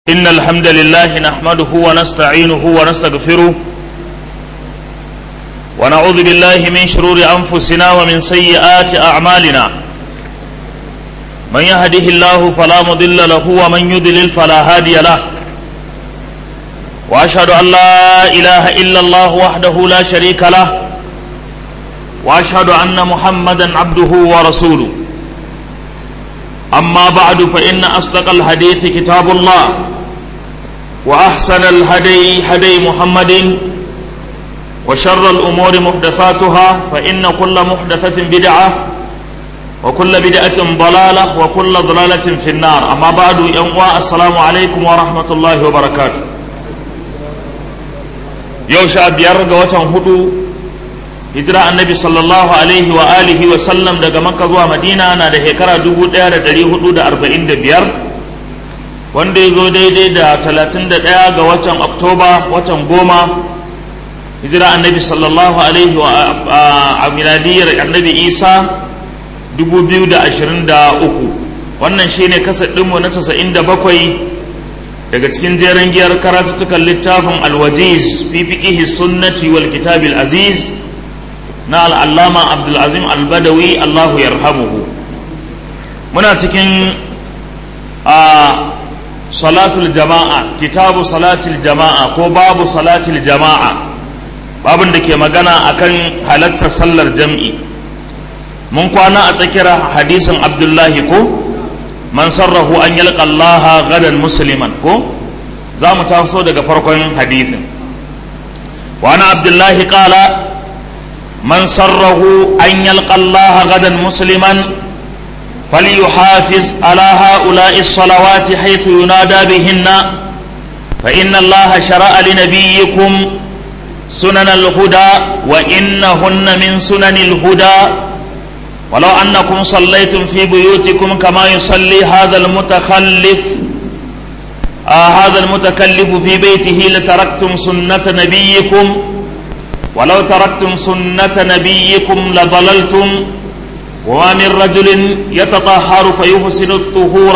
إن الحمد لله نحمده ونستعينه ونستغفره ونعوذ بالله من شرور أنفسنا ومن سيئات أعمالنا من يهده الله فلا مضل له ومن يضلل فلا هادي له وأشهد أن لا إله إلا الله وحده لا شريك له وأشهد أن محمدا عبده ورسوله أما بعد فإن أصدق الحديث كتاب الله وأحسن الهدي هدي محمد وشر الأمور محدثاتها فإن كل محدثة بدعة وكل بدعة ضلالة وكل ضلالة في النار أما بعد يوم السلام عليكم ورحمة الله وبركاته يوشع بيرغ وتنهدو hijira annabi sallallahu alaihi wa alihi wa sallam daga makka zuwa madina na da shekara 1445 wanda ya zo daidai da 31 ga watan oktoba watan goma hijira annabi sallallahu alaihi wa a miladiyar annabi isa 2023 wannan shine kasar ɗinmu na 97 daga cikin jeren giyar karatuttukan littafin alwajiz fi fiqihi sunnati wal kitabil aziz na al'allama abdulazim albadawi allahu yarhamuhu muna cikin a salatul jama'a kitabu salatul jama'a ko babu salatul jama'a babin da ke magana akan halattar sallar jam'i mun kwana a tsakiyar hadisin abdullahi ko man sarrahu an yalqa allaha gadan musliman ko za mu taso daga farkon hadisin wa ana abdullahi qala من سره أن يلقى الله غدا مسلما فليحافظ على هؤلاء الصلوات حيث ينادى بهن فإن الله شرع لنبيكم سنن الهدى وإنهن من سنن الهدى ولو أنكم صليتم في بيوتكم كما يصلي هذا المتخلف آه هذا المتكلف في بيته لتركتم سنة نبيكم ولو تركتم سنة نبيكم لضللتم وما من رجل يتطهر فيحسن الطهور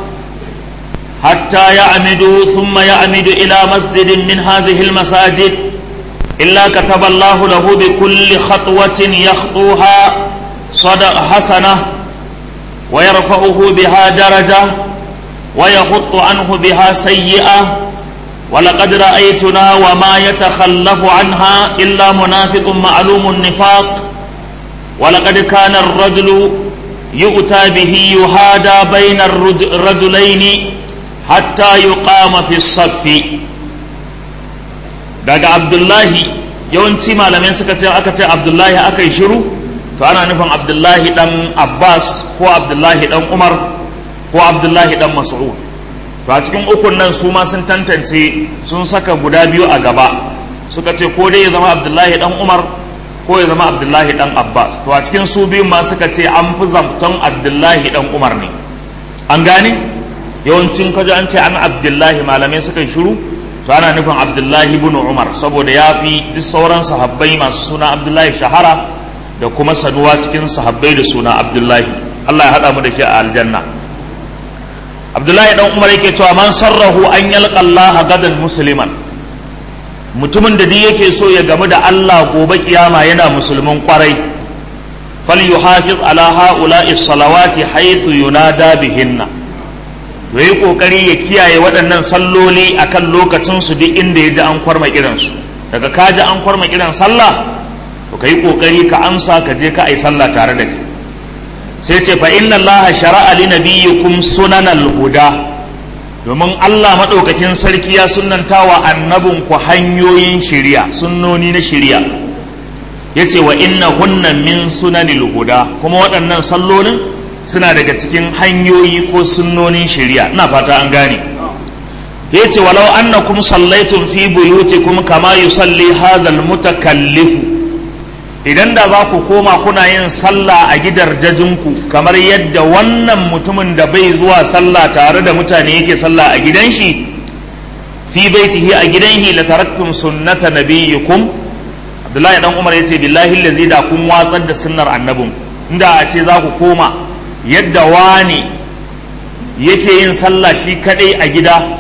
حتى يعمد ثم يعمد إلى مسجد من هذه المساجد إلا كتب الله له بكل خطوة يخطوها صدق حسنة ويرفعه بها درجة ويخط عنه بها سيئة ولقد رأيتنا وما يتخلف عنها إلا منافق معلوم النفاق ولقد كان الرجل يؤتى به يهادى بين الرجلين حتى يقام في الصف daga abdullahi yawanci malamai suka ce aka ce abdullahi aka yi shiru to ana nufin abdullahi dan abbas ko abdullahi dan umar ko abdullahi dan mas'ud to a cikin ukun nan su ma sun tantance sun saka guda biyu a gaba suka ce ko dai ya zama abdullahi dan umar ko ya zama abdullahi dan abbas to a cikin su biyun ma suka ce an fi zamton abdullahi dan umar ne an gane yawancin kaji an ce an abdullahi malamai suka shiru to ana nufin abdullahi ibn umar saboda ya fi duk sauran sahabbai masu suna abdullahi shahara da kuma sanuwa cikin sahabbai da suna abdullahi allah ya haɗa mu da shi a aljanna abdullahi dan umar yake cewa man sarrahu an yalqa Allah gadan musliman mutumin da duk yake so ya gamu da Allah gobe kiyama yana musulmin kwarai falyuhafiz ala haula'i salawati haythu yunada bihinna to yi kokari ya kiyaye waɗannan salloli akan lokacin su duk inda ya ji an kwarma kiran su daga ka ji an kwarma kiran sallah to kai kokari ka amsa ka je ka ai sallah tare da kai sai ce fa inna Allah shara'a li nabiyyikum sunanal huda domin Allah madaukakin sarki ya sunnantawa annabin ku hanyoyin shiriya sunnoni na shiriya yace wa inna hunna min sunanil huda kuma waɗannan sallolin suna daga cikin hanyoyi ko sunnonin shiriya ina fata an gane yace walau annakum sallaitum fi buyutikum kama yusalli hadha almutakallifu idan da za ku koma kuna yin sallah a gidarjajinku kamar yadda wannan mutumin da bai zuwa sallah tare da mutane yake sallah a gidan shi fi baitihi a gidan shi la taraktum sunnata nabiyyikum Abdullahi dan Umar yace billahi allazi da kun watsar da sunnar annabin inda a ce za ku koma yadda wani yake yin sallah shi kadai a gida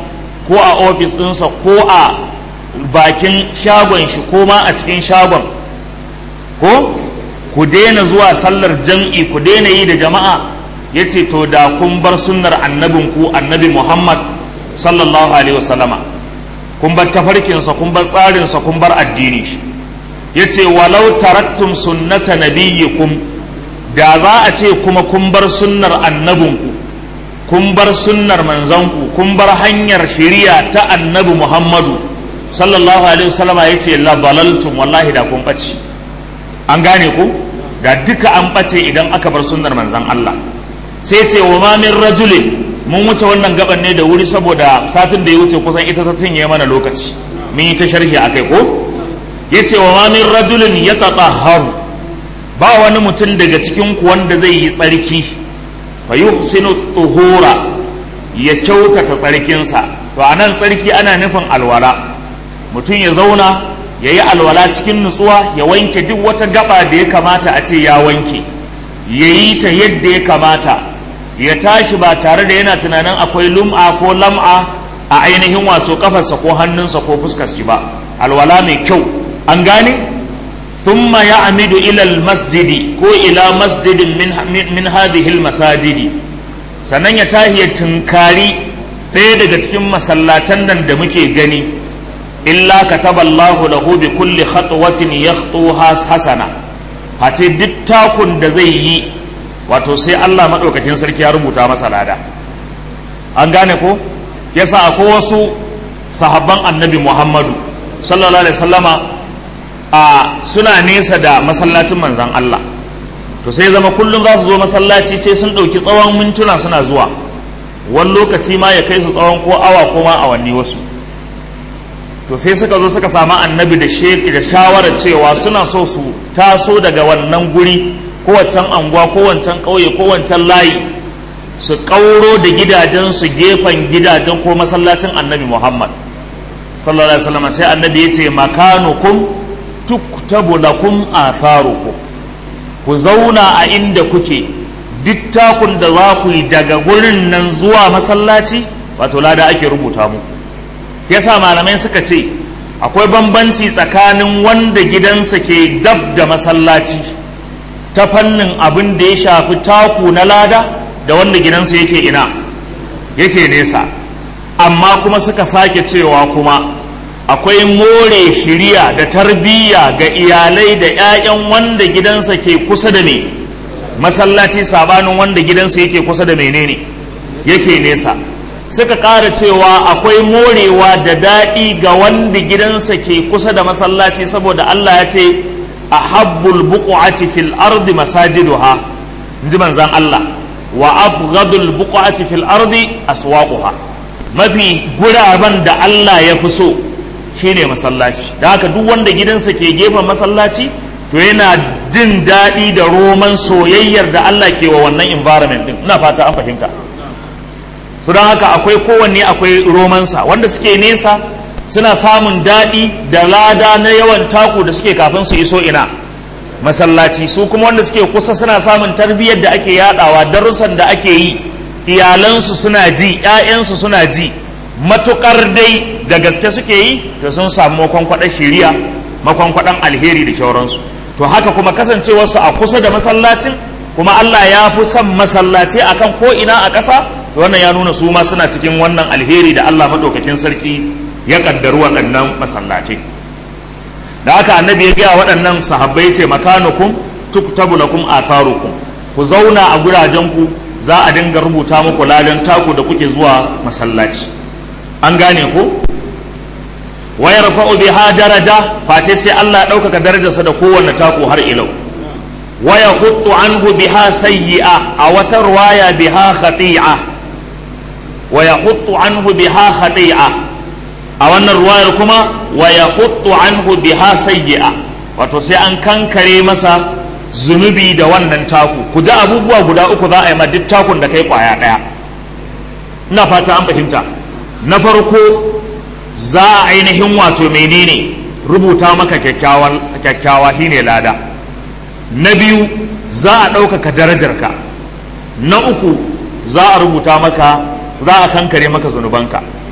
ko a ofis ɗinsa ko a bakin shagon shi ko ma a cikin shagon ko ku daina zuwa sallar jam'i ku daina yi da jama'a ya ce to da kun bar sunnar annabinku annabi muhammad sallallahu alaihi wasallama kun bar tafarkinsa kun bar tsarinsa kun bar addini shi ya ce walau taraktum sunnata nabiyyikum da za a ce kuma kun bar sunnar annabinku kun bar sunnar manzanku kun bar hanyar shari'a ta annabi muhammadu sallallahu alaihi wasallama ya ce la dalaltum wallahi da kun ɓace an gane ku da duka an ɓace idan aka bar sunnar manzan Allah sai ce wa ma min rajulin mun wuce wannan gaban ne da wuri saboda satin da ya wuce kusan ita ta cinye mana lokaci mun yi ta sharhi akai ko yace wa ma min rajulin yatatahharu ba wani mutum daga cikin ku wanda zai yi tsarki fa yuhsinu tuhura ya kyautata tsarkinsa to anan tsarki ana nufin alwala mutum ya zauna ya yi alwala cikin nutsuwa ya wanke duk wata gaba da ya kamata a ce ya wanke ya yi ta yadda ya kamata ya tashi ba tare da yana tunanin akwai lum'a ko lam'a a ainihin wato kafarsa ko hannunsa ko fuskarsa ba alwala mai kyau an gane thumma ya amidu ilal masjidi ko ila masjidin min, min, hadhihi masajidi sannan ya tahi ya tunkari ɗaya daga cikin masallatan nan da muke gani illa kataballahu lahu bi kulli khatwatin yakhtuha hasana face duk takun da zai yi wato sai Allah madaukakin sarki ya rubuta masa lada an gane ko yasa akwai wasu sahabban annabi Muhammadu sallallahu alaihi wasallama a suna nesa da masallacin manzan Allah to sai zama kullum za su zo masallaci sai sun ɗauki tsawon mintuna suna zuwa wani lokaci ma ya kai su tsawon ko awa ko ma awanni wasu to sai suka zo suka samu annabi da sheki da shawarar cewa suna so su taso daga wannan guri ko wancan anguwa ko wancan ƙauye ko wancan layi su ƙauro da gidajensu gefen gidajen ko masallacin annabi muhammad sallallahu alaihi wasallam sai annabi ya ce makanukum tuktabu lakum atharukum ku zauna a inda kuke duk takun da za ku yi daga gurin nan zuwa masallaci wato lada ake rubuta muku yasa malamai suka ce akwai bambanci tsakanin wanda gidansa ke dab da masallaci ta fannin abin da ya shafi taku na lada da wanda gidansa yake ina yake nesa amma kuma suka sake cewa kuma akwai more shiriya da tarbiyya ga iyalai da 'ya'yan wanda gidansa ke kusa da me masallaci sabanin wanda gidansa yake kusa da menene yake nesa suka ƙara cewa akwai morewa da daɗi ga wanda gidansa ke kusa da masallaci saboda Allah ya ce a habbul buƙu'ati fil ardi masajiduha in ji manzan Allah wa afghadul buƙu'ati fil ardi aswaquha mafi guraben da Allah ya fi so shine masallaci da haka duk wanda gidansa ke gefen masallaci to yana jin daɗi da roman soyayyar da Allah ke wa wannan environment din ina fata an fahimta su don haka akwai kowanne akwai romansa wanda suke nesa suna samun daɗi da lada na yawan taku da suke kafin su iso ina masallaci su kuma wanda suke kusa suna samun tarbiyyar da ake yadawa darussan da ake yi iyalansu suna ji 'ya'yansu suna ji matukar dai da gaske suke yi to sun samu makwankwaɗar shiriya makwankwaɗan alheri da shauransu to haka kuma kasancewarsu a kusa da masallacin kuma Allah ya fi son masallaci akan ko ina a ƙasa to wannan ya nuna su ma suna cikin wannan alheri da Allah maɗaukakin sarki ya ƙaddaru waɗannan masallaci da haka annabi ya gaya waɗannan sahabbai ce makanukum tuktabu lakum atharukum ku zauna a gurajenku za a dinga rubuta muku ladan taku da kuke zuwa masallaci an gane ko wa yarfa'u biha daraja face sai Allah ya ɗaukaka darajarsa da kowanne taku har ilau wa yahuttu anhu biha sayyi'a a wata ruwaya biha khati'a wa yahuttu anhu biha khati'a a wannan ruwayar kuma wa yahuttu anhu biha sayyi'a wato sai an kankare masa zunubi da wannan taku ku ji abubuwa guda uku za a yi ma duk takun da kai kwaya ɗaya ina fata an fahimta na farko za a ainihin wato menene rubuta maka kyakkyawa shine lada na biyu za a ɗaukaka darajarka na uku za a rubuta maka za a kankare maka zunubanka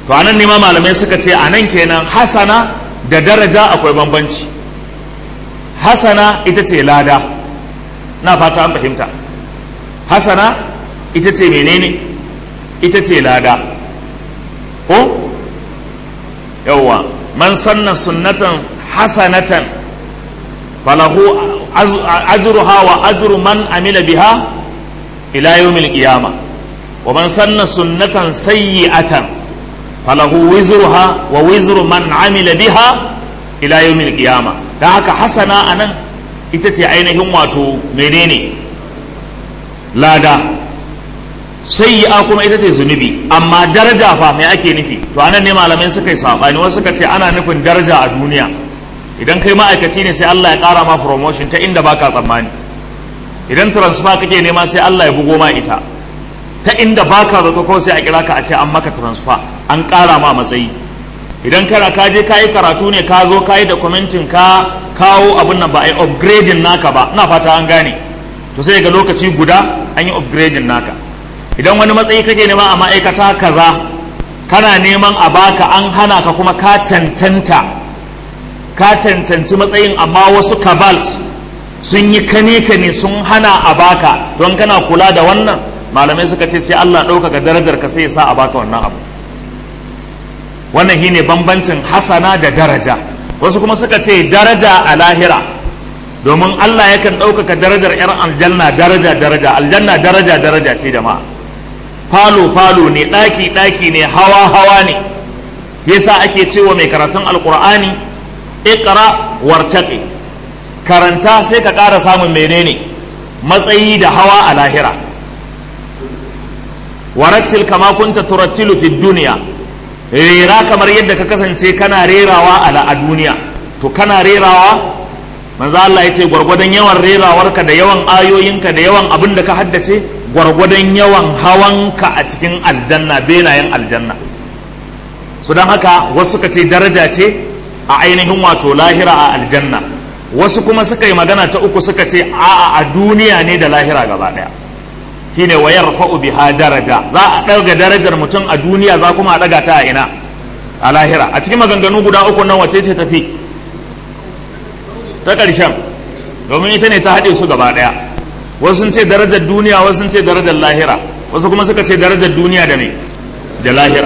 to anan ne ma malamai suka ce anan kenan hasana da daraja akwai bambanci hasana ita ce lada na fata an fahimta hasana ita ce menene ita ce lada ko yawwa man sanna sunnatan hasanatan falahu ajruha wa ajru man amila biha ila yawmil qiyama wa man sanna sunnatan sayyi'atan falahu wizruha wa wizru man amila biha ila yawmil qiyama dan haka hasana anan ita ce ainihin wato menene lada sayyi'a kuma ita ce zunubi amma daraja fa me ake nufi to anan ne malamai suka yi sabani wasu suka ce ana nufin daraja a duniya idan kai ma'aikaci ne sai Allah ya kara ma promotion ta inda baka tsammani idan transfer kake nema sai Allah ya bugo ma ita ta inda baka zato kawai sai a kira ka a ce an maka transfer an kara ma matsayi idan kana ka je ka yi karatu ne ka zo ka yi documentin ka kawo abin nan ba a yi upgrading naka ba ina fata an gane to sai ga lokaci guda an yi upgrading naka idan wani matsayi kake nema a ma'aikata kaza kana neman a baka an hana ka kuma ka cancanta ka cancanci matsayin amma wasu kabals sun yi kane ne sun hana a baka don kana kula da wannan malamai suka ce sai Allah ɗaukaka darajar ka sai ya sa a baka wannan abu wannan shine bambancin hasana da daraja wasu kuma suka ce daraja a lahira domin Allah yakan ɗaukaka darajar 'yar aljanna daraja daraja aljanna daraja daraja ce jama'a falo falo ne ɗaki ɗaki ne hawa hawa ne yasa ake cewa mai karatun alkur'ani iqra wartaqi karanta sai ka ƙara samun menene matsayi da hawa a lahira warattil kama kunta turattilu fi duniya rera kamar yadda ka kasance kana rerawa a duniya to kana rerawa manzo Allah ya ce gwargwadon yawan rerawarka da yawan ayoyinka da yawan abin da ka haddace gwargwadon yawan hawanka a cikin aljanna benayen aljanna su don haka wasu suka ce daraja ce a ainihin wato lahira a aljanna wasu kuma suka yi magana ta uku suka ce a a duniya ne da lahira gaba daya shine wa yarfa'u biha daraja za a ɗaga darajar mutum a duniya za kuma a ɗaga ta a ina a lahira a cikin maganganu guda uku nan wace ce tafi ta ƙarshen domin ita ne ta haɗe su gaba ɗaya wasu sun ce darajar duniya wasu sun ce darajar lahira wasu kuma suka ce darajar duniya da me da lahira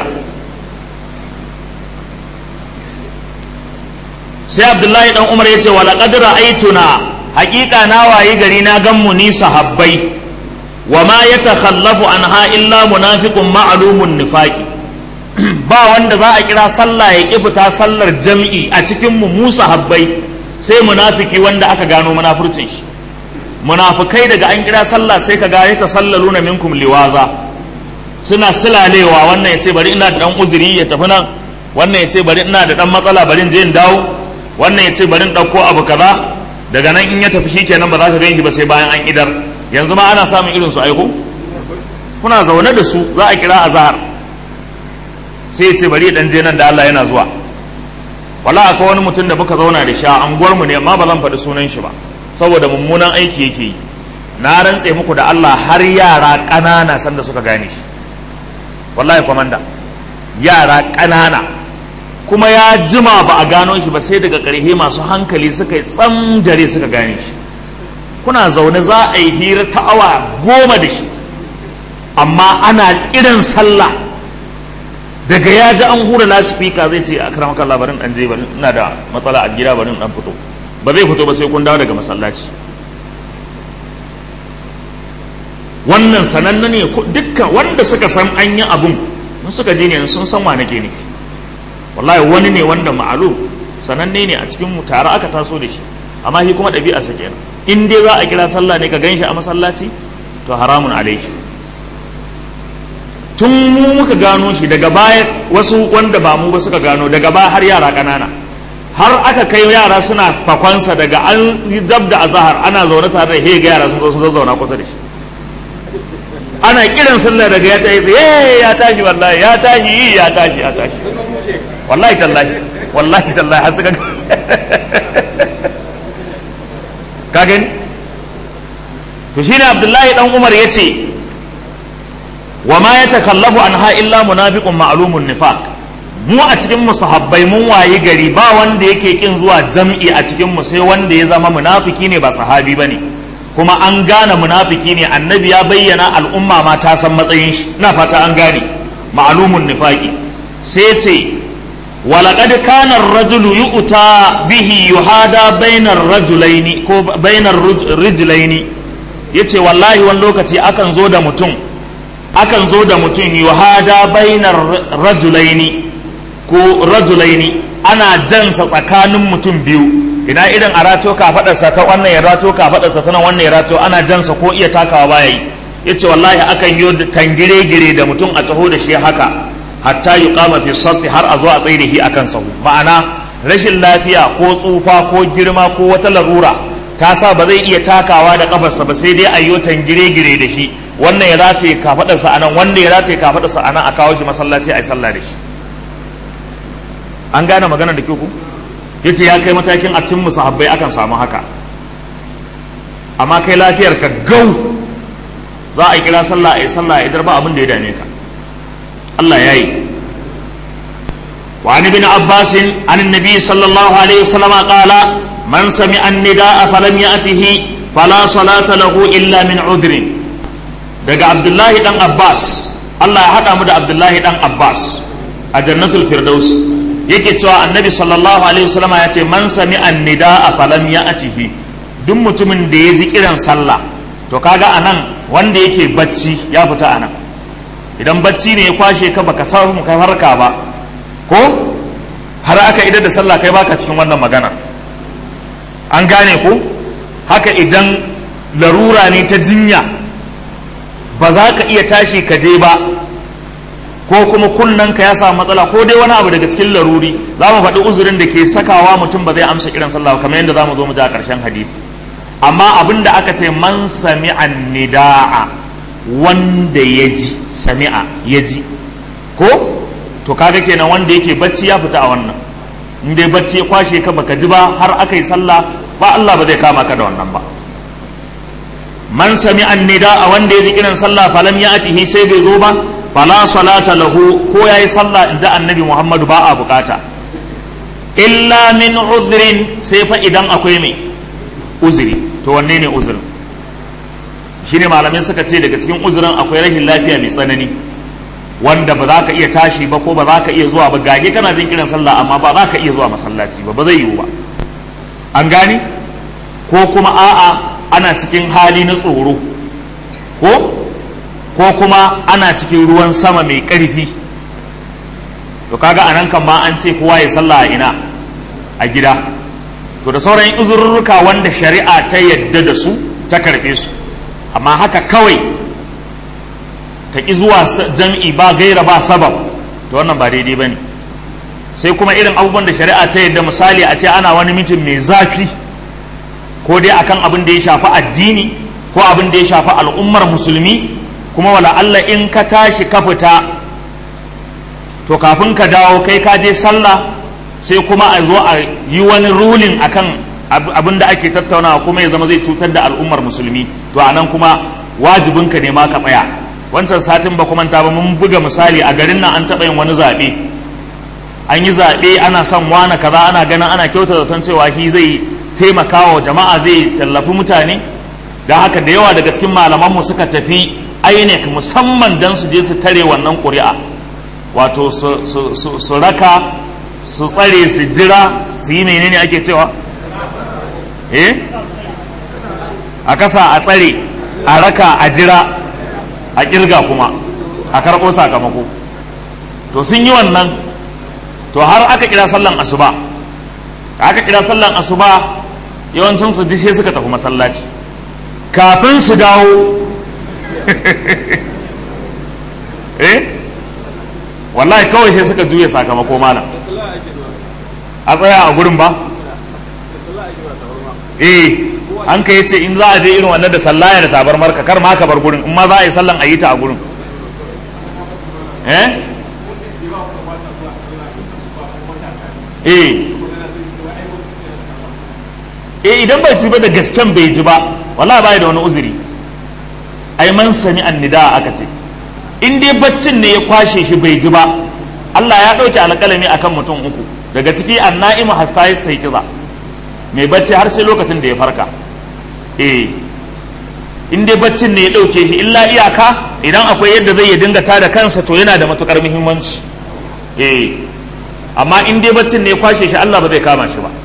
sai abdullahi dan umar ya ce wa laqad ra'aytuna haƙiƙa na wayi gari na gan mu ni sahabbai wa ma yatakhallafu anha illa munafiqun ma'lumun nifaqi ba wanda za a kira sallah ya ki fita sallar jam'i a cikin mu mu sahabbai sai munafiki wanda aka gano munafurcin shi munafikai daga an kira sallah sai ka ga ya tasallaluna minkum liwaza suna silalewa wannan ya ce bari ina da dan uzuri ya tafi nan wannan ya ce bari ina da dan matsala bari in je in dawo wannan ya ce bari in dauko abu kaza daga nan in ya tafi shikenan ba za ka ganshi ba sai bayan an idar yanzu ma ana samun irin su aiko kuna zaune da su za a kira azhar sai ya ce bari dan je nan da Allah yana zuwa wala akwai wani mutum da muka zauna da sha anguwar mu ne amma ba zan faɗi sunan shi ba saboda mummunan aiki yake yi na rantse muku da Allah har yara ƙanana sanda suka gane shi wallahi kwamanda yara ƙanana kuma ya jima ba a gano shi ba sai daga ƙarhe masu hankali suka yi tsamjare suka gane shi kuna zaune za a yi hira ta awa goma da shi amma ana kiran sallah daga ya ji an hura lasifika zai ce a karamaka labarin ɗan je bari ina da matsala a gida bari ɗan fito ba zai fito ba sai kun dawo daga masallaci wannan sananne ne dukkan wanda suka san an yi abun in suka je ne sun san wa nake ne wallahi wani ne wanda ma'alu sananne ne a cikin mu tare aka taso da shi amma shi kuma ɗabi'a sa kenan in dai za a kira sallah ne ka ganshi a masallaci to haramun alaihi tun mu muka gano shi daga baya wasu wanda ba mu ba suka gano daga baya har yara ƙanana har aka kai yara suna fakwansa daga an dab da azahar ana zaune tare da hega yara sun zo sun zazzauna kusa da shi ana kiran sallah daga ya tashi eh ya tashi wallahi ya tashi ya tashi ya tashi wallahi tallahi wallahi tallahi har suka ka gani to shine abdullahi dan umar yace wa ma yatakallafu anha illa munafiqun ma'lumun nifaq mu a cikin mu sahabbai mun wayi gari ba wanda yake kin zuwa jam'i a cikin mu sai wanda ya zama munafiki ne ba sahabi bane kuma an gane munafiki ne annabi ya bayyana al'umma ma ta san matsayin shi ina fata an gane ma'lumun nifaqi sai ce ولقد كان الرجل يؤتى به يهادى بين الرجلين ko bainar rijlaini yace wallahi wani lokaci akan zo da mutum akan zo da mutum yuhada bainar rajulaini ko rajulaini ana jansa tsakanin mutum biyu ina idan a rato kafadarsa ta wannan ya rato kafadarsa ta nan wannan ya rato ana jansa ko iya takawa baya yi yace wallahi akan yi tangire gire da mutum a taho da shi haka hatta yi kama fi safi har a zo a tsaye da shi akan sahu ma'ana rashin lafiya ko tsufa ko girma ko wata larura ta sa ba zai iya takawa da kafarsa ba sai dai a yi gire-gire da shi wannan ya rataye kafadarsa a nan wannan ya rataye kafadarsa a nan a kawo shi masallaci a yi sallah da shi an gane magana da ku yace ya kai matakin a cin musahabbai akan samu haka amma kai lafiyar ka gau za a kira sallah a yi sallah idar ba abin da ya dame ka Allah ya yi وعن ابن عباس عن النبي صلى الله عليه وسلم قال من سمع النداء فلم يأته فلا صلاة له إلا من عذر daga Abdullahi dan Abbas Allah ya haɗa mu da Abdullahi dan Abbas a jannatul firdaus yake cewa annabi sallallahu alaihi wasallam ya ce man sami annida a falam ya atihi duk mutumin da ya ji kiran sallah to kaga anan wanda yake bacci ya fita anan idan bacci ne ya kwashe ka baka samu kai harka ba ko har aka idar da sallah kai baka cikin wannan magana an gane ko haka idan larura ne ta jinya ba za ka iya tashi ka je ba ko kuma kunnen ka ya samu matsala ko dai wani abu daga cikin laruri za mu faɗi uzurin da ke sakawa mutum ba zai amsa kiran sallah kamar yadda za mu zo mu ji a ƙarshen hadisi amma abin da aka ce man sami'a nida'a wanda ya ji sami'a ya ji ko to kaga kenan wanda yake bacci ya fita a wannan in dai bacci ya kwashe ka baka ji ba har aka yi sallah ba Allah ba zai kama ka da wannan ba man sami annida a wanda ya ji kiran sallah falam ya atihi sai bai zo ba fala salata lahu ko yayi sallah in ji annabi Muhammadu ba a bukata illa min uzrin sai fa idan akwai mai uzuri to wanne ne uzurin shine malamai suka ce daga cikin uzurin akwai rashin lafiya mai tsanani wanda ba za ka iya tashi ba ko ba za ka iya zuwa ba gage kana jin kiran sallah amma ba za ka iya zuwa masallaci ba ba zai yiwu ba an gani ko kuma a'a ana cikin hali na tsoro ko ko kuma ana cikin ruwan sama mai ƙarfi to kaga anan kan ma an ce kowa ya sallah a ina a gida to da sauran uzurruka wanda shari'a ta yadda da su ta karɓe su amma haka kawai ta ƙi zuwa jam'i ba gaira ba sabab to wannan ba daidai ba ne sai kuma irin abubuwan da shari'a ta yadda misali a ce ana wani mitin mai zafi ko dai akan abin da ya shafi addini ko abin da ya shafi al'ummar musulmi kuma wala Allah in ka tashi ka fita to kafin ka dawo kai ka je sallah sai kuma a zo a yi wani rulin akan abin da ake tattaunawa kuma ya zama zai cutar da al'ummar musulmi to anan kuma wajibinka ne ma ka tsaya wancan satin ba kuma ta ba mun buga misali a garin nan an taɓa yin wani zaɓe an yi zaɓe ana son wane kaza ana ganin ana kyauta zaton cewa shi zai taimaka wa jama'a zai tallafi mutane don haka da yawa daga cikin malamanmu suka tafi INEC musamman don su je su tare wannan ƙuri'a wato su raka su tsare su jira su yi menene ake cewa eh a kasa a tsare a raka a jira a kirga kuma a karɓo sakamako to sun yi wannan to har aka kira sallan asuba aka kira sallan asuba yawancin su dishe suka tafi masallaci kafin su dawo eh wallahi kawai sai suka juya sakamako malam a tsaya a gurin ba eh an ka yace in za a je irin wannan da sallaya da tabar marka kar ma ka bar gurin in ma za a yi sallan a yi ta a gurin eh eh eh idan bai ji ba da gasken bai ji ba wallahi bai da wani uzuri ai man sami annida aka ce in dai baccin ne ya kwashe shi bai ji ba Allah ya ɗauke alƙalami akan mutum uku daga ciki anna'imu hasta sai kiza mai bacci har sai lokacin da ya farka eh in dai baccin ne ya ɗauke shi illa iyaka idan akwai yadda zai ya dinga tada kansa to yana da matukar muhimmanci eh amma in dai baccin ne ya kwashe shi Allah ba zai kama shi ba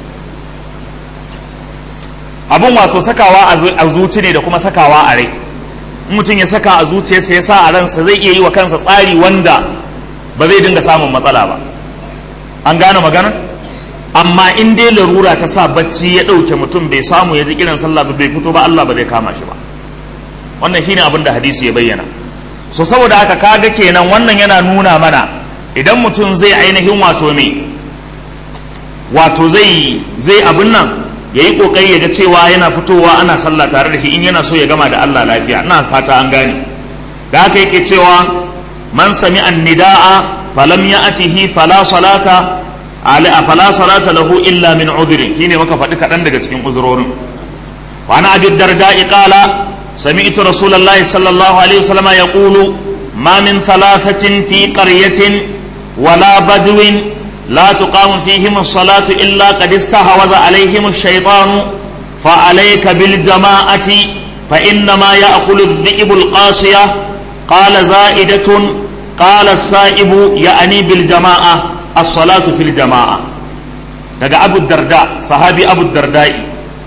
abun wato sakawa a zuci ne da kuma sakawa a rai mutum ya saka a zuciyarsa ya sa a ransa zai iya yi wa kansa tsari wanda ba zai dinga samun matsala ba an gane magana amma in dai larura ta sa bacci ya ɗauke mutum bai samu ya ji kiran sallah ba bai fito ba Allah ba zai kama shi ba wannan shine abin da hadisi ya bayyana so saboda haka kaga kenan wannan yana nuna mana idan mutum zai ainihin wato me wato zai zai abin nan ya yi kokari ya ga cewa yana fitowa ana sallah tare da shi in yana so ya gama da Allah lafiya ina fata an gane da haka yake cewa man sami annida'a falam ya'tihi fala salata ala fala salata lahu illa min udhri shine muka faɗi kaɗan daga cikin uzurorin wa ana abi darda'i qala سمعت رسول الله صلى الله عليه وسلم يقول ما من ثلاثة في قرية ولا بدو لا تقام فيهم الصلاة إلا قد استهوذ عليهم الشيطان فعليك بالجماعة فإنما يأكل الذئب القاسية قال زائدة قال السائب يعني بالجماعة الصلاة في الجماعة daga abu darda sahabi abu dardai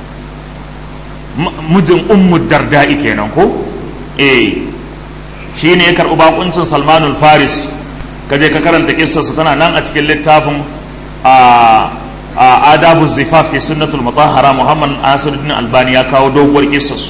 mijin ummu darda'i kenan ko eh shi ne ya karɓi bakuncin salmanul faris ka je ka karanta kissarsa tana nan a cikin littafin a adabu zifaf fi sunnatul mutahhara muhammad asiruddin albani ya kawo doguwar kissarsu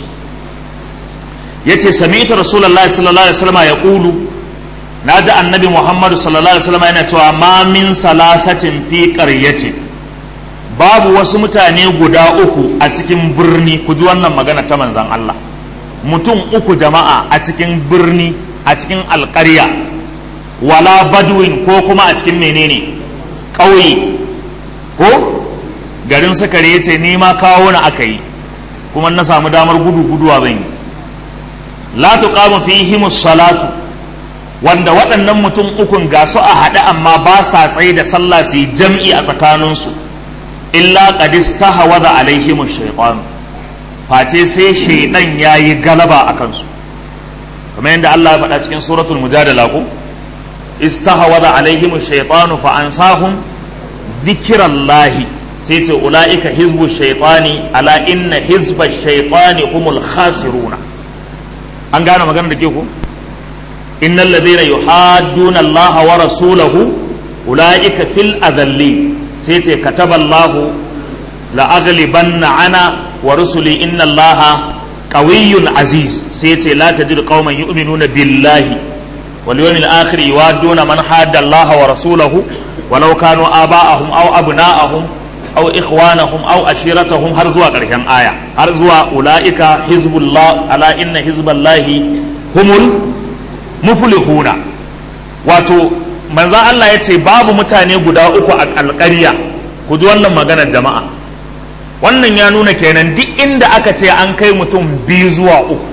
yace sami'tu rasulullahi sallallahu alaihi wasallam ya qulu naji annabi muhammad sallallahu alaihi wasallam yana cewa ma min salasatin fi qaryatin babu wasu mutane guda uku a cikin birni ku ji wannan magana ta manzan Allah mutum uku jama'a a cikin birni a cikin alƙarya wala badwin ko kuma a cikin menene ƙauye ko garin sakare ya ce ni ma kawo na aka yi kuma na samu damar gudu guduwa zan yi la tuqamu fihim salatu wanda waɗannan mutum ukun ga su a haɗe amma ba sa tsaye da sallah su yi jam'i a tsakaninsu illa qadis tahawada alaihim shaytan face sai shaydan yayi galaba a kansu kamar yadda Allah ya faɗa cikin suratul mujadala ko istahawada alaihim shaytan fa ansahum dhikrallahi sai ce ulaika hizbu shaytani ala inna hizba shaytani humul khasiruna an gane magana da ke ko innal ladhina yuhadduna Allah wa rasulahu ulaika fil adallin sai ce kataballahu la'aghlibanna ana wa rusuli inna allaha qawiyyun aziz sai ce la tajidu qauman yu'minuna billahi wal yawmil akhir yuwadduna man hadda allaha wa rasulahu walau kanu aba'ahum aw abna'ahum aw ikhwanahum aw ashiratahum har zuwa karshen aya har zuwa ulaika hizbullah ala inna hizballahi humul muflihuna wato manzan Allah ya ce babu mutane guda uku a alƙarya ku ji wannan maganar jama'a wannan ya nuna kenan duk inda aka ce an kai mutum biyu zuwa uku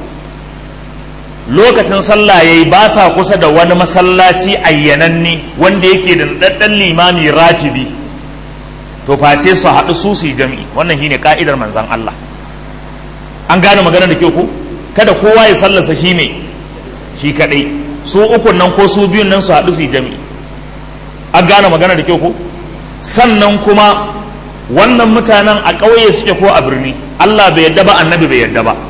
lokacin sallah ya yi ba sa kusa da wani masallaci ayyananne wanda yake da ɗaɗɗan limami ratibi to face su haɗu su su yi jami'i wannan shine ka'idar manzan Allah an gane maganar da ke ku kada kowa ya sallasa shi ne shi kaɗai su ukun nan ko su biyun nan su haɗu su yi jami'i an gane magana da kyau ko sannan kuma wannan mutanen a ƙauye suke ko a birni Allah bai yadda ba annabi bai yadda ba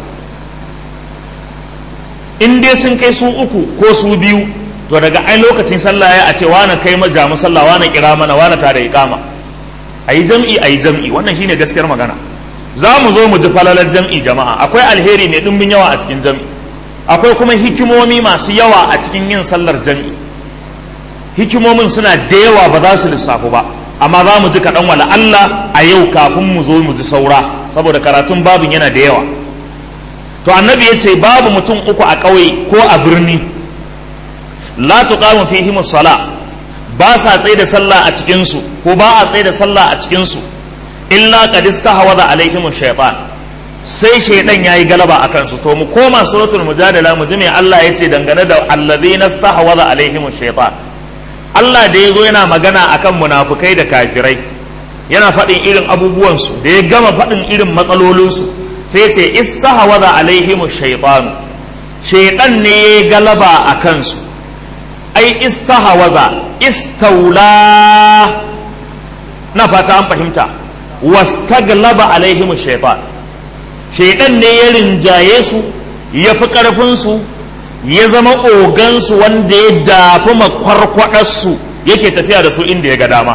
in dai sun kai su uku ko su biyu to daga ai lokacin sallah ya a ce wani kai majamu sallah wani kira mana wani tare iqama ayi jam'i ayi jam'i wannan shine gaskiyar magana za mu zo mu ji falalar jam'i jama'a akwai alheri mai dimbin yawa a cikin jam'i akwai kuma hikimomi masu yawa a cikin yin sallar jam'i hikimomin suna da yawa ba za su lissafu ba amma za mu ji kaɗan wala Allah a yau kafin mu zo mu ji saura saboda karatun babin yana da yawa to annabi ya ce babu mutum uku a ƙauye ko a birni la tuqamu fihim sala ba sa tsaye da sallah a cikin su ko ba a tsaye da sallah a cikin su illa qad istahwadha alaihim shaytan sai shaidan ya yi galaba a kansu to mu koma suratul mujadala mu ji me Allah ya ce dangane da alladhina stahwadha alaihim shaytan Allah da ya zo yana magana akan munafukai da kafirai yana faɗin irin abubuwansu da ya gama faɗin irin matsalolinsu sai ce istahawaza alaihimu shaitanu shaitan ne ya galaba a kansu ai istahawaza istaula na fata an fahimta wastaglaba alaihimu shaitan shaitan ne ya rinjaye su ya fi ƙarfinsu ya zama ogansu wanda ya dafi makwarkwadarsu yake tafiya da su inda ya ga dama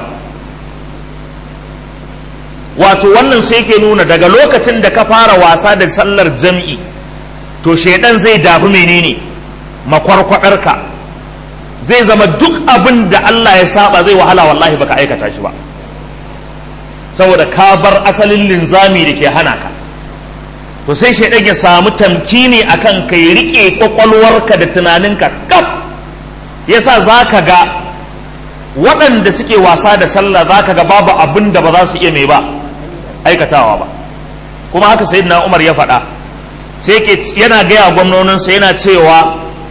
wato wannan sai ke nuna daga lokacin da ka fara wasa da sallar jam'i to shaidan zai dafi menene makwarkwadarka zai zama duk abin da Allah ya saba zai wahala wallahi baka aikata shi ba saboda ka bar asalin linzami da ke hana ka to sai shaidan ya samu tamkini akan kai rike kwakwalwarka da tunaninka kaf yasa za ka ga waɗanda suke wasa da sallah za ka ga babu abin da ba za su iya mai ba aikatawa ba kuma haka sayyidina umar ya faɗa sai ke yana gaya gwamnoninsa yana cewa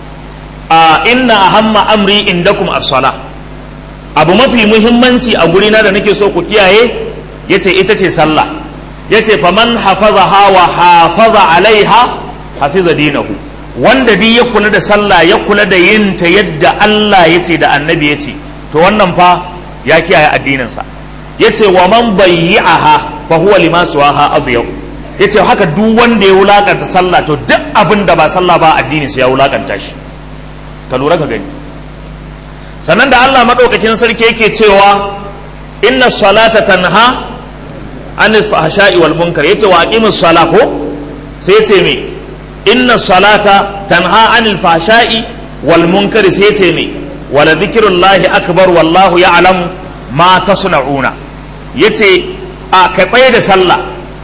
a inna ahamma amri indakum as-sala abu mafi muhimmanci a gurina da nake so ku kiyaye yace ita ce sallah yace faman hafazaha wa hafaza alaiha hafiza dinahu wanda bi ya kula da sallah ya kula da yin ta yadda Allah yace da annabi yace to wannan fa ya kiyaye addininsa yace wa man bayyi'aha fa huwa lima suwaha adyau yace haka duk wanda ya wulakanta sallah to duk abin da ba sallah ba addini sai ya wulakanta shi ka lura ka gani sannan da Allah madaukakin sarki yake cewa inna salata tanha anil fahsha'i wal munkar yace wa aqimus sala ko sai yace me inna salata tanha anil fahsha'i wal munkar sai yace me wala dhikrullahi akbar wallahu ya'lamu ma tasna'una yace a ka tsaye da sallah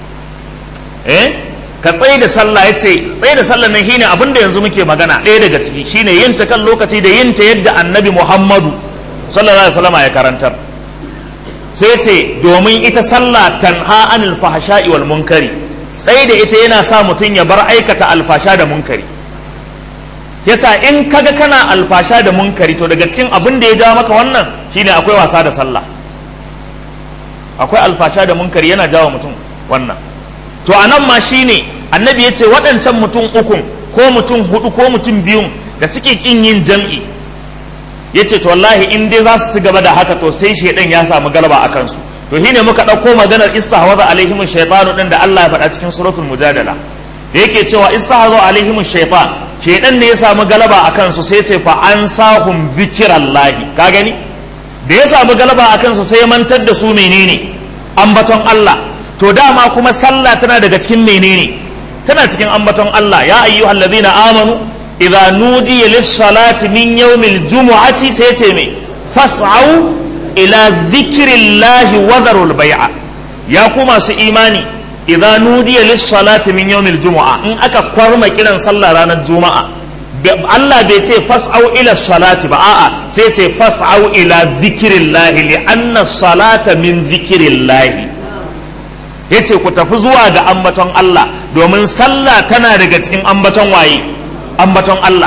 eh ka tsaye da sallah yace tsaye da sallah nan shine abinda yanzu muke magana ɗaya daga ciki shine yin ta kan lokaci da yin ta yadda annabi Muhammadu sallallahu alaihi wasallam ya karantar sai ce domin ita sallah tanha anil fahsha'i wal munkari sai da ita yana sa mutum ya bar aikata alfasha da munkari yasa in kaga kana alfasha da munkari to daga cikin abin da ya ja maka wannan shine akwai wasa da sallah akwai alfasha da munkari yana jawo mutum wannan to anan ma shine annabi ya ce waɗancan mutum ukun ko mutum hudu ko mutum biyun da suke kin yin jam'i ya ce to wallahi in dai za su ci gaba da haka to sai shaidan ya samu galaba a kansu to shine muka ɗauko maganar istahwaza alaihim shaytanu din da Allah ya faɗa cikin suratul mujadala da yake cewa istahwaza alaihim shaytan shaidan ne ya samu galaba a kansu sai ce fa an sahum zikirallahi ka gani da ya samu galaba a kansu sai ya mantar da su menene ambaton Allah to dama kuma sallah tana daga cikin menene tana cikin ambaton Allah ya ayyuhallazina amanu idza nudiya lis-salati min yawmil jumu'ati sai ce me fas'au ila dhikrillahi wa dharul bai'a ya ku masu imani idza nudiya lis-salati min yawmil jumu'a in aka kwarma kiran sallah ranar juma'a Allah bai ce fas'au ila salati ba a'a sai ce fas'au ila dhikrillahi li anna salata min dhikrillahi yace ku tafi zuwa ga ambaton Allah domin sallah tana daga cikin ambaton waye ambaton Allah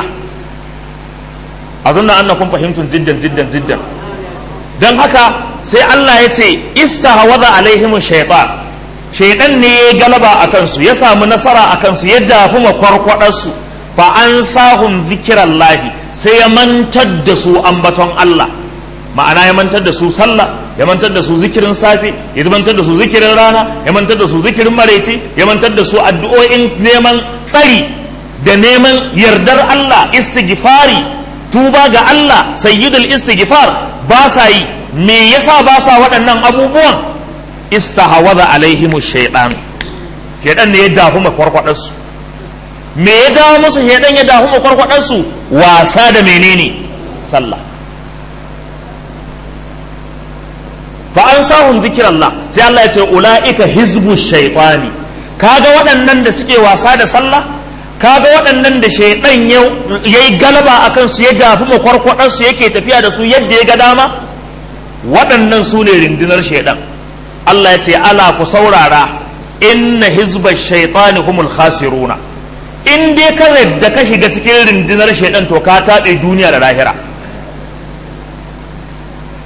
a zunna annakum fahimtun jiddan jiddan jiddan don haka sai Allah ya ce istahawaza alaihim shaytan shaytan ne ya galaba a kansu ya samu nasara a kansu ya dafi makwarkwadarsu fa an sahum zikirallahi sai ya mantar da su ambaton Allah ma'ana ya mantar da su sallah ya mantar da su zikirin safe ya mantar da su zikirin rana ya mantar da su zikirin maraice ya mantar da su addu'o'in neman tsari da neman yardar Allah istighfari tuba ga Allah sayyidul istighfar ba sa yi me yasa ba sa waɗannan abubuwan istahawaza alaihimu shaidan shaidan ne ya dafu makwarkwadar su me ya dawo musu shaidan ya dafu makwarkwadar su wasa da menene sallah fa an sahun zikirallah sai Allah ya ce ula'ika hizbu shaitani kaga waɗannan da suke wasa da sallah kaga waɗannan da shaidan ya yi galaba a kansu ya dafi makwarkwadarsu yake tafiya da su yadda ya ga dama waɗannan su ne rundunar shaidan Allah ya ce ala ku saurara inna hizba shaitani humul khasiruna in dai ka da ka shiga cikin rundunar shaidan to ka taɓe duniya da lahira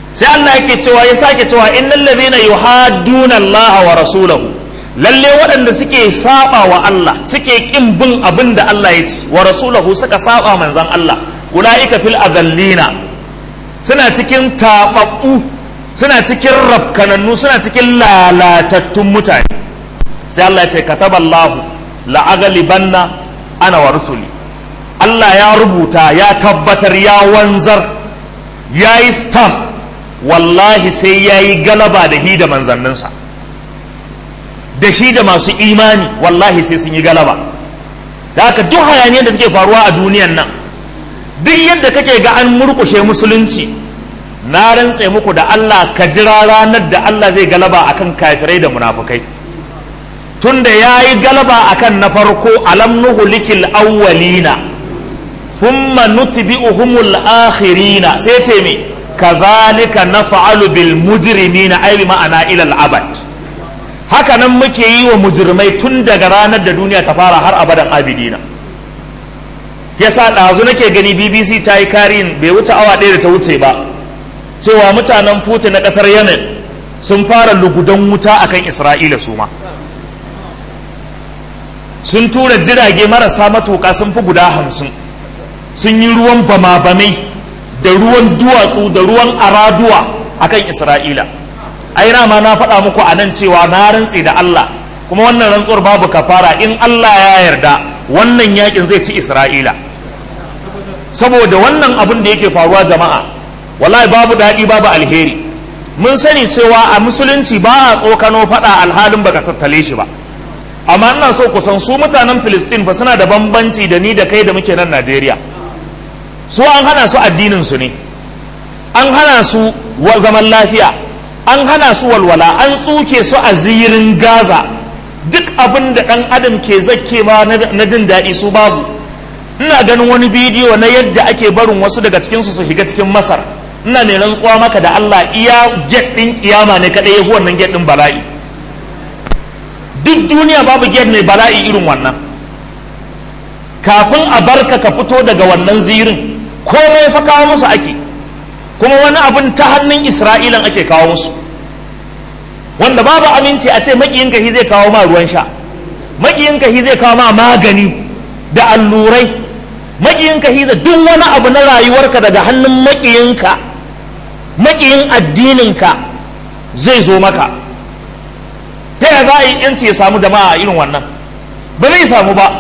sai Allah yake cewa ya sake cewa innal ladhina yuhadduna Allah wa rasulahu lalle waɗanda suke saba wa Allah suke kin bin abin da Allah ya ci wa rasulahu suka saba manzon Allah ulaika fil adallina suna cikin tababbu suna cikin rafkanannu suna cikin lalatattun mutane sai Allah ya ce kataballahu la'aghlibanna ana wa rusuli Allah ya rubuta ya tabbatar ya wanzar ya yi stamp wallahi sai ya yi galaba da hi da manzanninsa da shi da masu imani wallahi sai sun yi galaba da haka duk hayaniyar da take faruwa a duniyan nan duk yadda kake ga an murkushe musulunci na rantse muku da Allah ka jira ranar da Allah zai galaba akan kafirai da munafukai tunda ya yi galaba akan na farko alam nuhulikil awwalina thumma nutbi'uhumul akhirina sai ce me kazalika naf'alu bil mujrimina ay bi ma'ana ila al abad haka nan muke yi wa mujrimai tun daga ranar da duniya ta fara har abadan abidina yasa ɗazu nake gani bbc ta yi karin bai wuce awa ɗaya da ta wuce ba cewa mutanen futi na ƙasar yemen sun fara lugudan wuta akan isra'ila su ma sun tura jirage marasa matuƙa sun fi guda hamsin sun yi ruwan bama-bamai da ruwan duwatsu da ruwan araduwa akan isra'ila ai ma na faɗa muku a nan cewa na rantse da allah kuma wannan rantsuwar babu kafara in allah ya yarda wannan yakin zai ci isra'ila saboda wannan abin da yake faruwa jama'a wallahi babu daɗi babu alheri mun sani cewa a musulunci ba a tsokano faɗa alhalin baka tattale shi ba amma ina so ku san su mutanen filistin fa suna da bambanci da ni da kai da muke nan najeriya su an hana su addinin su ne an hana su zaman lafiya an hana su walwala an tsuke su a zirin gaza duk abin da ɗan adam ke zakke ma na jin daɗi su babu ina ganin wani bidiyo na yadda ake barin wasu daga cikinsu su shiga cikin masar ina mai rantsuwa maka da allah iya get ɗin kiyama ne kaɗai ya fi wannan get ɗin bala'i duk duniya babu get mai bala'i irin wannan kafin a barka ka fito daga wannan zirin komai fa kawo musu ake kuma wani abin ta hannun isra'ilan ake kawo musu wanda babu aminci a ce makiyinka shi zai kawo ma ruwan sha makiyinka shi zai kawo ma magani da allurai makiyinka shi zai duk wani abu na rayuwarka daga hannun makiyinka makiyin addininka zai zo maka ta yaya za a yi yanci ya samu jama'a irin wannan ba zai samu ba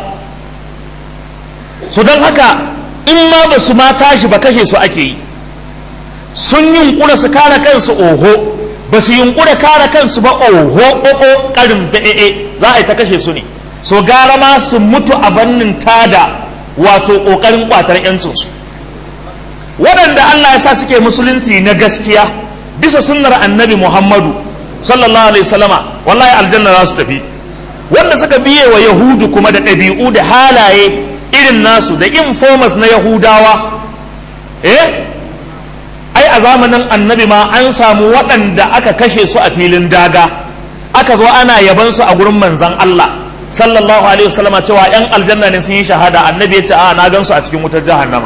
su don haka in ma ba su ma tashi ba kashe su ake yi sun yunkura su kare kansu oho ba su yunkura kare kansu ba oho ƙoƙo ƙarin ba'e za a yi ta kashe su ne so gara ma su mutu a bannin tada wato ƙoƙarin ƙwatar yancinsu waɗanda Allah ya sa suke musulunci na gaskiya bisa sunnar annabi Muhammadu sallallahu alaihi wasallama wallahi aljanna za su tafi wanda suka biye wa yahudu kuma da ɗabi'u da halaye irin nasu da informers na yahudawa eh ai a zamanin annabi ma an samu waɗanda aka kashe su a filin daga aka zo ana yaban su a gurin manzan Allah sallallahu alaihi wasallama cewa yan aljanna ne sun yi shahada annabi ya ce a na gan su a cikin wutar jahannama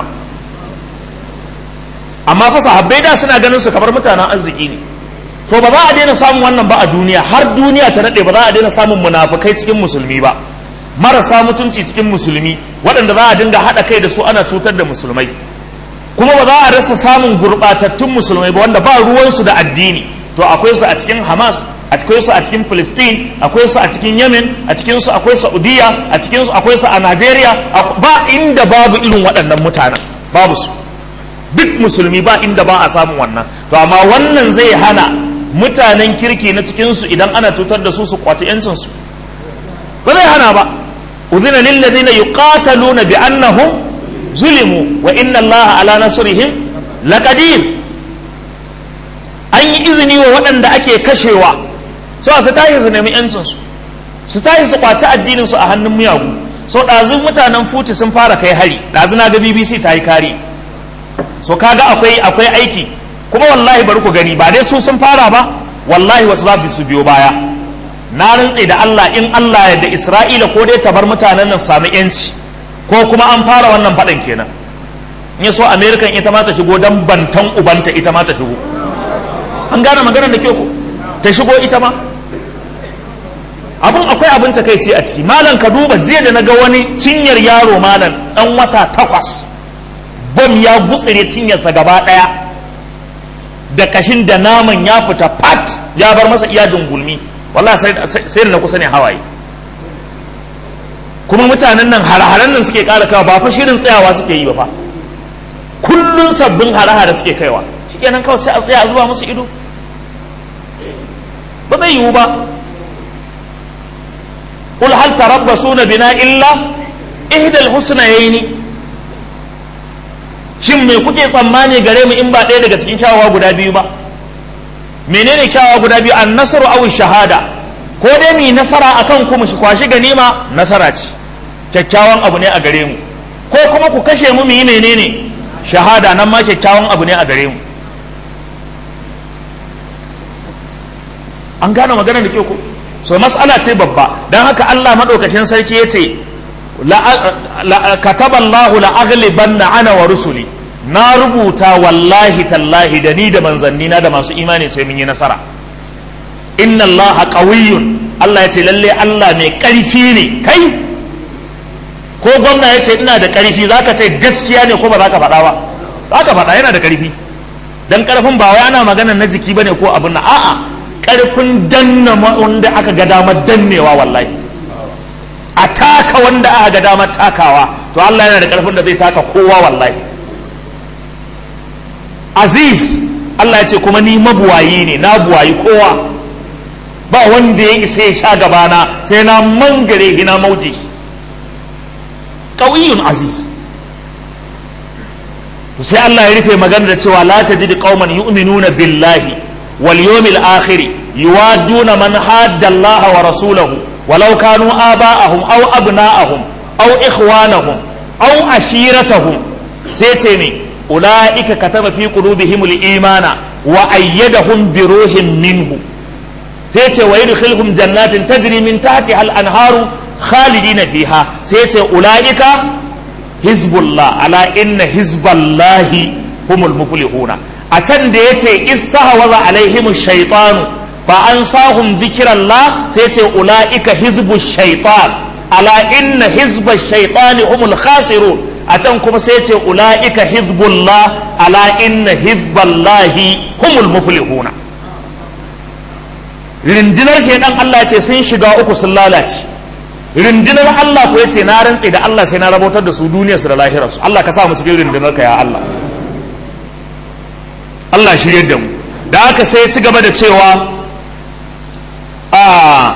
amma fa sahabbai da suna ganin su kamar mutanen arziki ne to ba za a daina samun wannan ba a duniya har duniya ta nade ba za a daina samun munafukai cikin musulmi ba marasa mutunci cikin musulmi waɗanda za a dinga haɗa kai da su ana cutar da musulmai kuma ba za a rasa samun gurɓatattun musulmai ba wanda ba ruwansu da addini to akwai su a cikin hamas akwai su a cikin Palestine akwai su a cikin Yemen a cikin su akwai Saudiya a cikin su akwai su a Najeriya ba inda babu irin waɗannan mutanen babu su duk musulmi ba inda ba a samun wannan to amma wannan zai hana mutanen kirki na cikin su idan ana cutar da su su kwaci yancin su ba zai hana ba udhina lil ladina yuqataluna bi annahum zulimu wa inna allaha ala nasrihim laqadir an yi izini wa waɗanda ake kashewa so su tashi su nemi yancinsu su tashi su kwaci addinin su a hannun miyagu so ɗazun mutanen futi sun fara kai hari ɗazu na ga bbc ta yi kari so kaga akwai akwai aiki kuma wallahi bari ku gani ba dai su sun fara ba wallahi wasu za su biyo baya na rantse da Allah in Allah ya da Isra'ila ko dai ta bar mutanen nan su sami yanci ko kuma an fara wannan faɗan kenan in so American ita ma ta shigo dan bantan ubanta ita ma ta shigo an gane maganar da kyau ko ta shigo ita ma abin akwai abin takaici a ciki malam ka duba jiya da na ga wani cinyar yaro malam dan wata takwas bom ya gutsire cinyarsa gaba daya da kashin da naman ya fita pat ya bar masa iya dungulmi wallahi sai da na kusa ne hawaye kuma mutanen nan hare-haren nan suke kara kawa ba fa shirin tsayawa suke yi ba fa kullun sabbin hare-hare suke kaiwa shikenan kawai sai a tsaya zuwa musu ido ba zai yiwu ba قل هل تربصون بنا إلا إحدى الحسنيين shin me kuke tsammani gare mu in ba ɗaya daga cikin kyawawa guda biyu ba menene kyawawa guda biyu an nasaru aw shahada ko dai mu nasara akan ku mu kwashi ganima nasara ce kyakkyawan abu ne a gare mu ko kuma ku kashe mu mu yi menene shahada nan ma kyakkyawan abu ne a gare mu an gane magana da ke ku so mas'ala ce babba don haka Allah maɗaukakin sarki ya ce kataballahu la'aghlibanna ana wa rusuli na rubuta wallahi tallahi da ni da manzanni na da masu imani sai mun yi nasara inna allaha qawiyyun Allah ya ce lalle Allah mai ƙarfi ne kai ko gwamna ya ce ina da ƙarfi zaka ce gaskiya ne ko ba za ka faɗa ba za ka faɗa yana da ƙarfi dan ƙarfin ba wai ana magana na jiki bane ko abin na a'a ƙarfin danna wanda aka ga damar dannewa wallahi a taka wanda aka ga damar takawa to Allah yana da ƙarfin da zai taka kowa wallahi aziz Allah ya ce kuma ni mabuwayi ne na buwayi kowa ba wanda ya isa ya sha gabana sai na mangare hina mauji ƙauyun aziz sai Allah ya rufe magana da cewa la tajidu qauman yu'minuna billahi wal yawmil akhir yuwaduna man hadda Allah wa rasulahu walau kanu aba'ahum aw abna'ahum aw ikhwanahum aw ashiratahum sai ce ne ulaika kataba fi qulubihimul imana wa ayyadahum bi ruhin minhu sai ce wa yudkhilhum jannatin tajri min tahtiha al-anharu khalidina fiha sai ce ulaika hizbullah ala inna hizballahi humul muflihuna a can da yace istahwaza alaihim shaytanu fa ansahum dhikrallah sai ce ulaika hizbu shaytan ala inna hizba shaytani humul khasirun a can kuma sai ce ulaika hizbullah ala inna hizballahi humul muflihuna rindinar shaidan Allah ce sun shiga uku sun lalace rindinar Allah ko yace na rantse da Allah sai na rabotar da su duniyar su da lahirar su Allah ka sa mu cikin rindinar ka ya Allah Allah shirye da mu da haka sai ya ci gaba da cewa a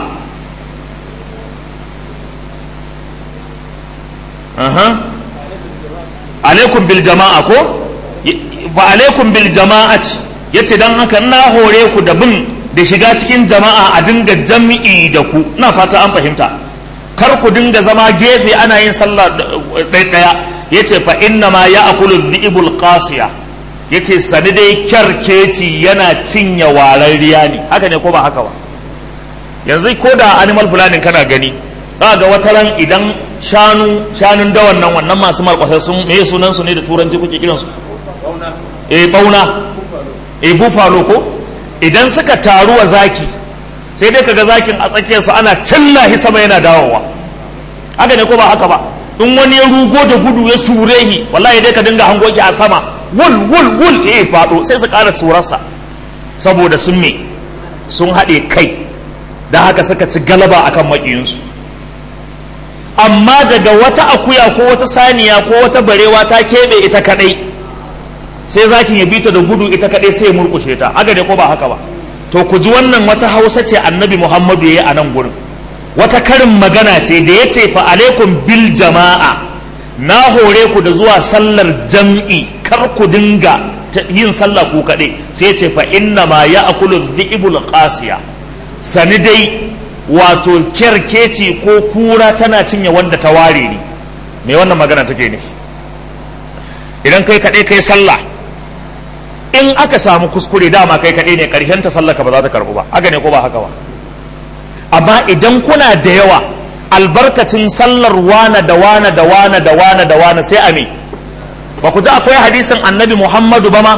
aha alaikum bil jama'a ko fa alaikum bil jama'ati yace dan haka na hore ku da bin da shiga cikin jama'a a dinga jami'i da ku na fata an fahimta kar ku dinga zama gefe ana yin sallah ɗaya ya ce fa inna ma ya akulu dhi'ibul qasiya ya ce sani dai kyarkeci yana cinye wararriya ne haka ne ko ba haka ba yanzu ko da animal planning kana gani za ga wata ran idan shanu shanun dawan nan wannan masu markwasa sun me sunan su ne da turanci kuke kiransu eh bauna eh buffalo ko idan suka taru wa zaki sai dai kaga zakin a tsakiyarsu ana cillahi sama yana dawowa haka ne ko ba haka ba in wani ya rugo da gudu ya surehi wallahi dai ka dinga hango ki a sama wul wul wul eh fado sai su ƙara tsurarsa saboda sun me sun haɗe kai da haka suka ci galaba akan maƙiyinsu amma daga wata akuya ko wata saniya ko wata barewa ta keɓe ita kaɗai sai zakin ya bita da gudu ita kaɗai sai ya murkushe ta haka ne ko ba haka ba to ku ji wannan wata hausa ce annabi muhammadu ya yi a nan gurin wata karin magana ce da ya ce fa alaikum bil jama'a na hore ku da zuwa sallar jam'i kar ku dinga yin sallah ku kaɗai sai ce fa inna ma ya akulu dhi'ibul qasiya sani dai wato kyarkeci ko kura tana cinye wanda ta ware ni me wannan magana take nufi idan kai kaɗai kai sallah in aka samu kuskure dama kai kaɗai ne ƙarshen ta sallaka ba za ta karɓu ba haka ne ko ba haka ba amma idan kuna da yawa albarkacin sallar wana da wana da wana da wana da wana sai a me ba ku ji akwai hadisin annabi muhammadu ba ma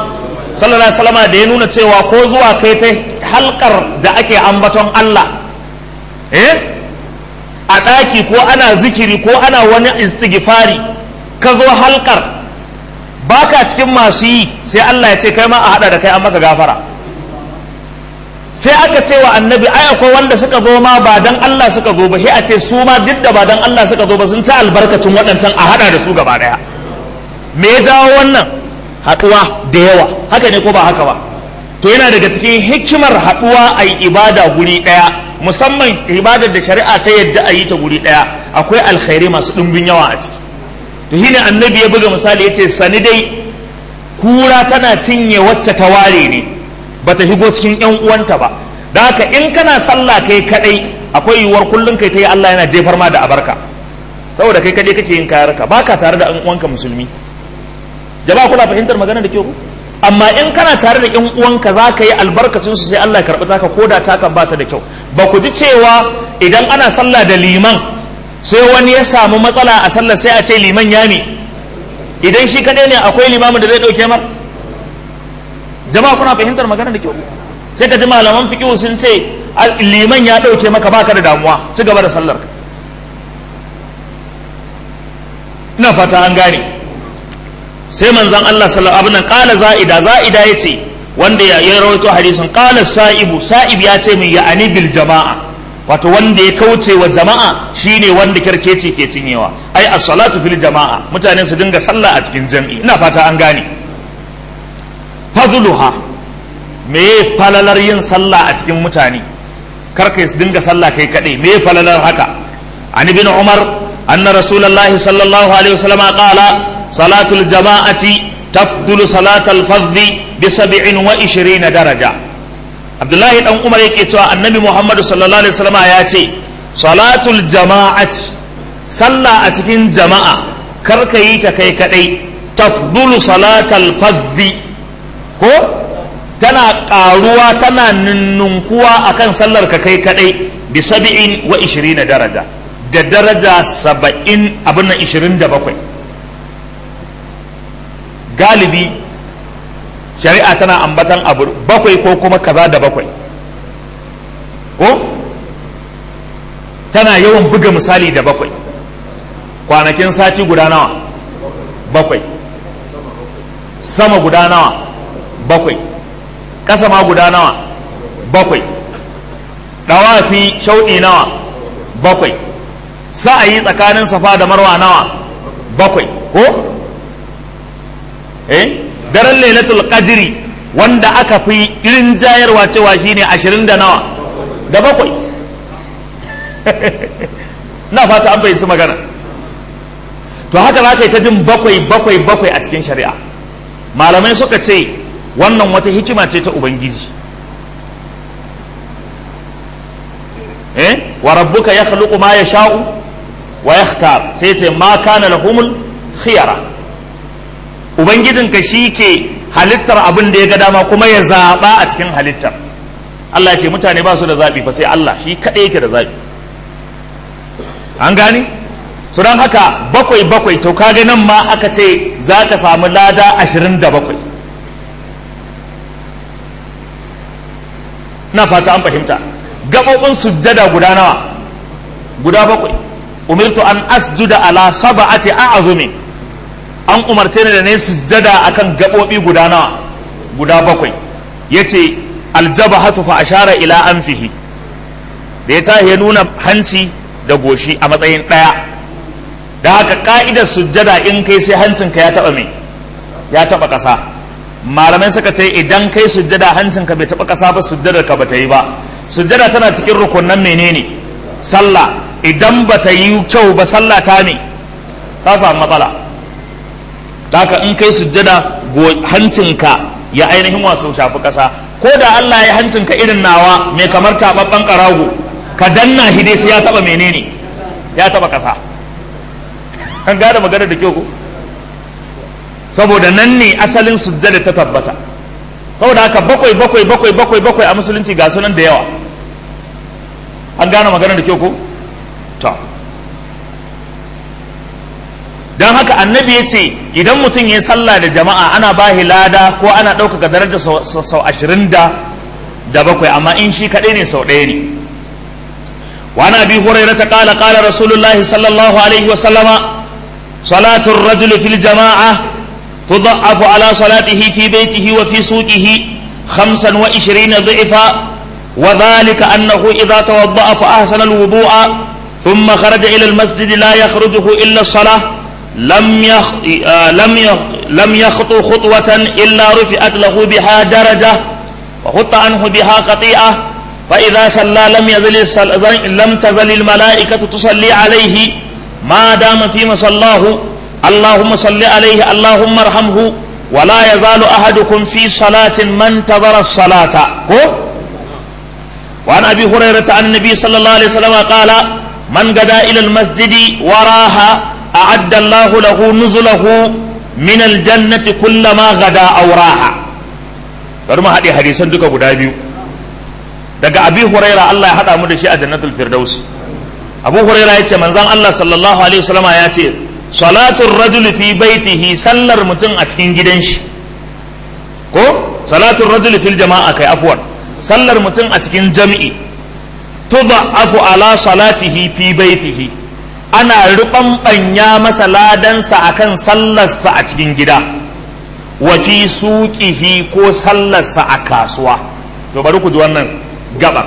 sallallahu alaihi wasallam da ya nuna cewa ko zuwa kai ta halkar da ake ambaton Allah eh a ɗaki ko ana zikiri ko ana wani istighfari ka zo halkar baka cikin masu yi sai Allah ya ce kai ma a hada da kai an maka gafara sai aka ce wa annabi ai akwai wanda suka zo ma ba dan Allah suka zo ba sai a ce su ma duk da ba dan Allah suka zo ba sun ci albarkacin waɗancan a hada da su gaba daya me ya jawo wannan haɗuwa da yawa haka ne ko ba haka ba to yana daga cikin hikimar haɗuwa a yi ibada guri ɗaya musamman ibadar da shari'a ta yadda a yi ta guri ɗaya akwai alkhairi masu ɗumbin yawa a ciki to shine annabi ya buga misali ya ce sani dai kura tana cinye wacce ta ware ne ba ta shigo cikin yan uwanta ba da haka in kana sallah kai kadai akwai yiwuwar kullum kai ta yi Allah yana jefar ma da abarka saboda kai kadai kake yin kayarka ba ka tare da yan uwanka musulmi jama'a kuna fahimtar magana da kyau amma in kana tare da yan uwanka za ka yi albarkacin su sai Allah ya karɓi taka ko da taka ba ta da kyau ba ku ji cewa idan ana sallah da liman sai wani ya samu matsala a sallar sai a ce liman ya ne idan shi kadai ne akwai limamin da zai dauke mar jama'a kuna fahimtar magana da kyau sai ka ji malaman fiqh sun ce liman ya dauke maka baka da damuwa ci gaba da sallar ina fata an gane sai manzon Allah sallallahu alaihi wasallam qala za'ida za'ida yace wanda ya rawaito hadisin qala sa'ibu sa'ib ya ce min ya'ani bil jama'a wato wanda ya kauce wa jama'a shine wanda kirkeci ke cinyewa ai as-salatu fil jama'a mutane su dinga sallah a cikin jam'i ina fata an gane fadluha me falalar yin sallah a cikin mutane karka su dinga sallah kai kadai me falalar haka an ibn umar anna rasulullahi sallallahu alaihi wasallam qala salatul jama'ati tafdulu salatal fadhi bi 27 daraja abdullahi dan umar yake cewa annabi muhammadu sallallahu alaihi wasallam ya ce salatul jama'at sallah a cikin jama'a kar ka yi ta kai kadai tafdulu salatal fadhi ko tana karuwa tana ninnunkuwa akan sallar ka kai kadai bi sab'in wa ishirina daraja da daraja saba'in abin nan ishirin da bakwai galibi shari'a tana ambatan abu bakwai ko kuma kaza da bakwai ko tana yawan buga misali da bakwai kwanakin sati guda nawa bakwai sama guda nawa bakwai ƙasa ma guda nawa bakwai ɗawafi shauɗi nawa bakwai sa'ayi tsakanin safa da marwa nawa bakwai ko eh daren lailatul qadri wanda aka fi irin jayarwa cewa shine ashirin da nawa da bakwai na fata an fahimci magana to haka za ka yi ta jin bakwai bakwai bakwai a cikin shari'a malamai suka ce wannan wata hikima ce ta ubangiji eh wa rabbuka ya khluqu ma yasha'u wa yakhtar sai ce ma kana lahumul khiyara ubangijinka shi ke halittar abin da ya ga dama kuma ya zaɓa a cikin halittar Allah ya ce mutane ba su da zaɓi fa sai Allah shi kaɗai yake da zaɓi an gane su don haka bakwai bakwai to kaga nan ma aka ce za ka samu lada ashirin da bakwai na fata an fahimta gaɓoɓin sujjada guda nawa guda bakwai umirtu an asjuda ala saba'ati a'azumin an umarce ni da ne sujjada akan gaɓoɓi guda nawa guda bakwai yace aljabahatu fa ashara ila anfihi da ya tahi ya nuna hanci da goshi a matsayin ɗaya da haka ka'idar sujjada in kai sai hancinka ya taɓa mai ya taɓa ƙasa malamai suka ce idan kai sujjada hancinka bai taɓa ƙasa ba sujjadar ka bata yi ba sujjada tana cikin rukunan menene sallah idan bata yi kyau ba sallah ta ne ta samu matsala haka in kai sujjada hancinka ya ainihin wato shafi ƙasa ko da Allah ya hancinka irin nawa mai kamar taɓaɓɓen ƙarago ka danna hide sai ya taɓa menene ya taɓa ƙasa an gane magana da kyau ko saboda nan ne asalin sujjada ta tabbata saboda haka bakwai bakwai bakwai bakwai bakwai a musulunci ga sunan da yawa an gane magana da kyau ko to don haka annabi ya ce idan mutum ya sallah da jama'a ana ba lada ko ana ɗaukaka daraja sau ashirin da da bakwai amma in shi kaɗai ne sau ɗaya ne وعن ابي هريره قال قال رسول الله صلى الله عليه وسلم صلاه الرجل في الجماعه تضعف على صلاته في بيته وفي سوقه خمسا وعشرين ضعفا وذلك انه اذا توضا فاحسن الوضوء ثم خرج الى المسجد لا يخرجه الا الصلاه لم يخ... لم يخ... لم يخطو خطوه الا رفعت له بها درجه وحط عنه بها خطيئه فإذا صلى لم يزل لم تزل الملائكة تصلي عليه ما دام في مصلاه اللهم صل عليه اللهم ارحمه ولا يزال أحدكم في صلاة من انتظر الصلاة وعن أبي هريرة عن النبي صلى الله عليه وسلم قال من غدا إلى المسجد وراها أعد الله له نزله من الجنة كلما غدا أو راها برما هذه حديثا دوكا غدا بيو daga abi huraira Allah ya haɗa mu da shi a jannatul firdaus abu huraira ya ce manzan Allah sallallahu alaihi wasallam ya ce salatul rajul fi baitihi sallar mutum a cikin gidan shi ko salatul rajul fil jama'a kai afwan sallar mutum a cikin jam'i tudha'afu ala salatihi fi baitihi ana ruɓanɓanya masa ladansa akan sallarsa a cikin gida wa fi suqihi ko sallarsa a kasuwa to bari ku ji wannan gaba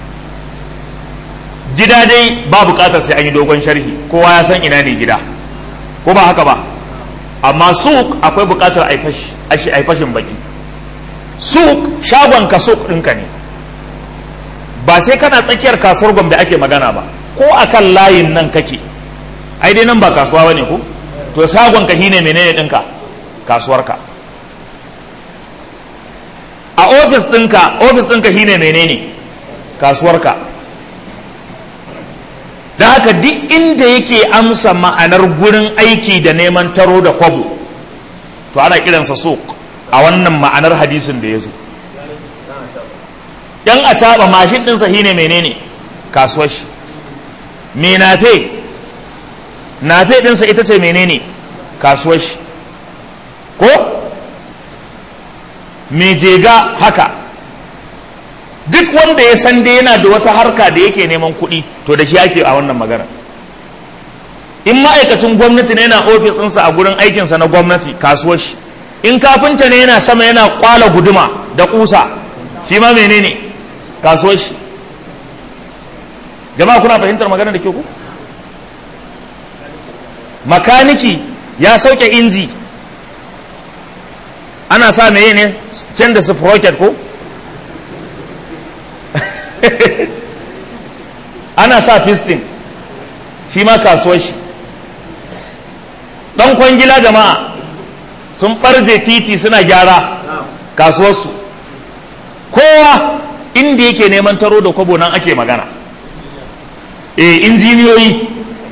gida dai ba bukatar sai an yi dogon sharhi kowa ya san ina ne gida ko ba haka ba amma suk akwai bukatar a fashin baki suk shagon ka suk ɗinka ne ba sai kana tsakiyar kasuwar gombe ake magana ba ko akan layin nan kake ai dai nan ba kasuwa ba ne ko to shagon ka shine menene ɗinka kasuwarka a ofis ɗinka ofis ɗinka shine menene kasuwarka da haka duk inda yake amsa ma'anar gurin aiki da neman taro da kwabo to ana kiransa suq a wannan ma'anar hadisin da ya zo yan a taɓa mashin ɗinsa shine menene kasuwar shi me nafe nafe ɗinsa ita ce menene kasuwar shi ko me jega haka duk wanda ya san dai yana da wata harka da yake neman kuɗi to da shi ake a wannan magana in ma'aikacin gwamnati ne yana ofis ɗinsa a gurin aikinsa na gwamnati kasuwar shi in kafinta ne yana sama yana kwala guduma da kusa shi ma menene kasuwar shi jama'a kuna fahimtar magana da ke ku makaniki ya sauke inji ana sa meye ne can da sprocket ko ana sa piston shi ma kasuwar shi dan kwangila jama'a sun ɓarje titi suna gyara kasuwarsu kowa inda yake neman taro da kwabo nan ake magana e injiniyoyi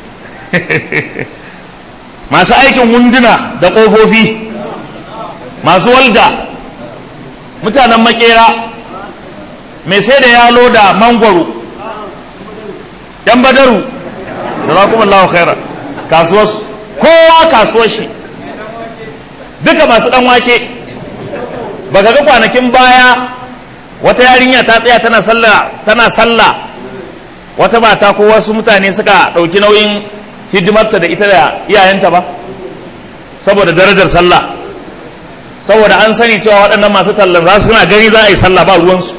masu aikin wunduna da ƙofofi masu walda mutanen makera mai sai da yalo da mangwaro yan badaru da za kuma lawa khaira kasuwarsu kowa kasuwar shi duka masu dan wake baka ga kwanakin baya wata yarinya ta tsaya tana sallah tana sallah wata mata ko wasu mutane suka ɗauki nauyin hidimarta da ita da iyayenta ba saboda darajar sallah saboda an sani cewa waɗannan masu tallan za su suna gani za a yi sallah ba ruwansu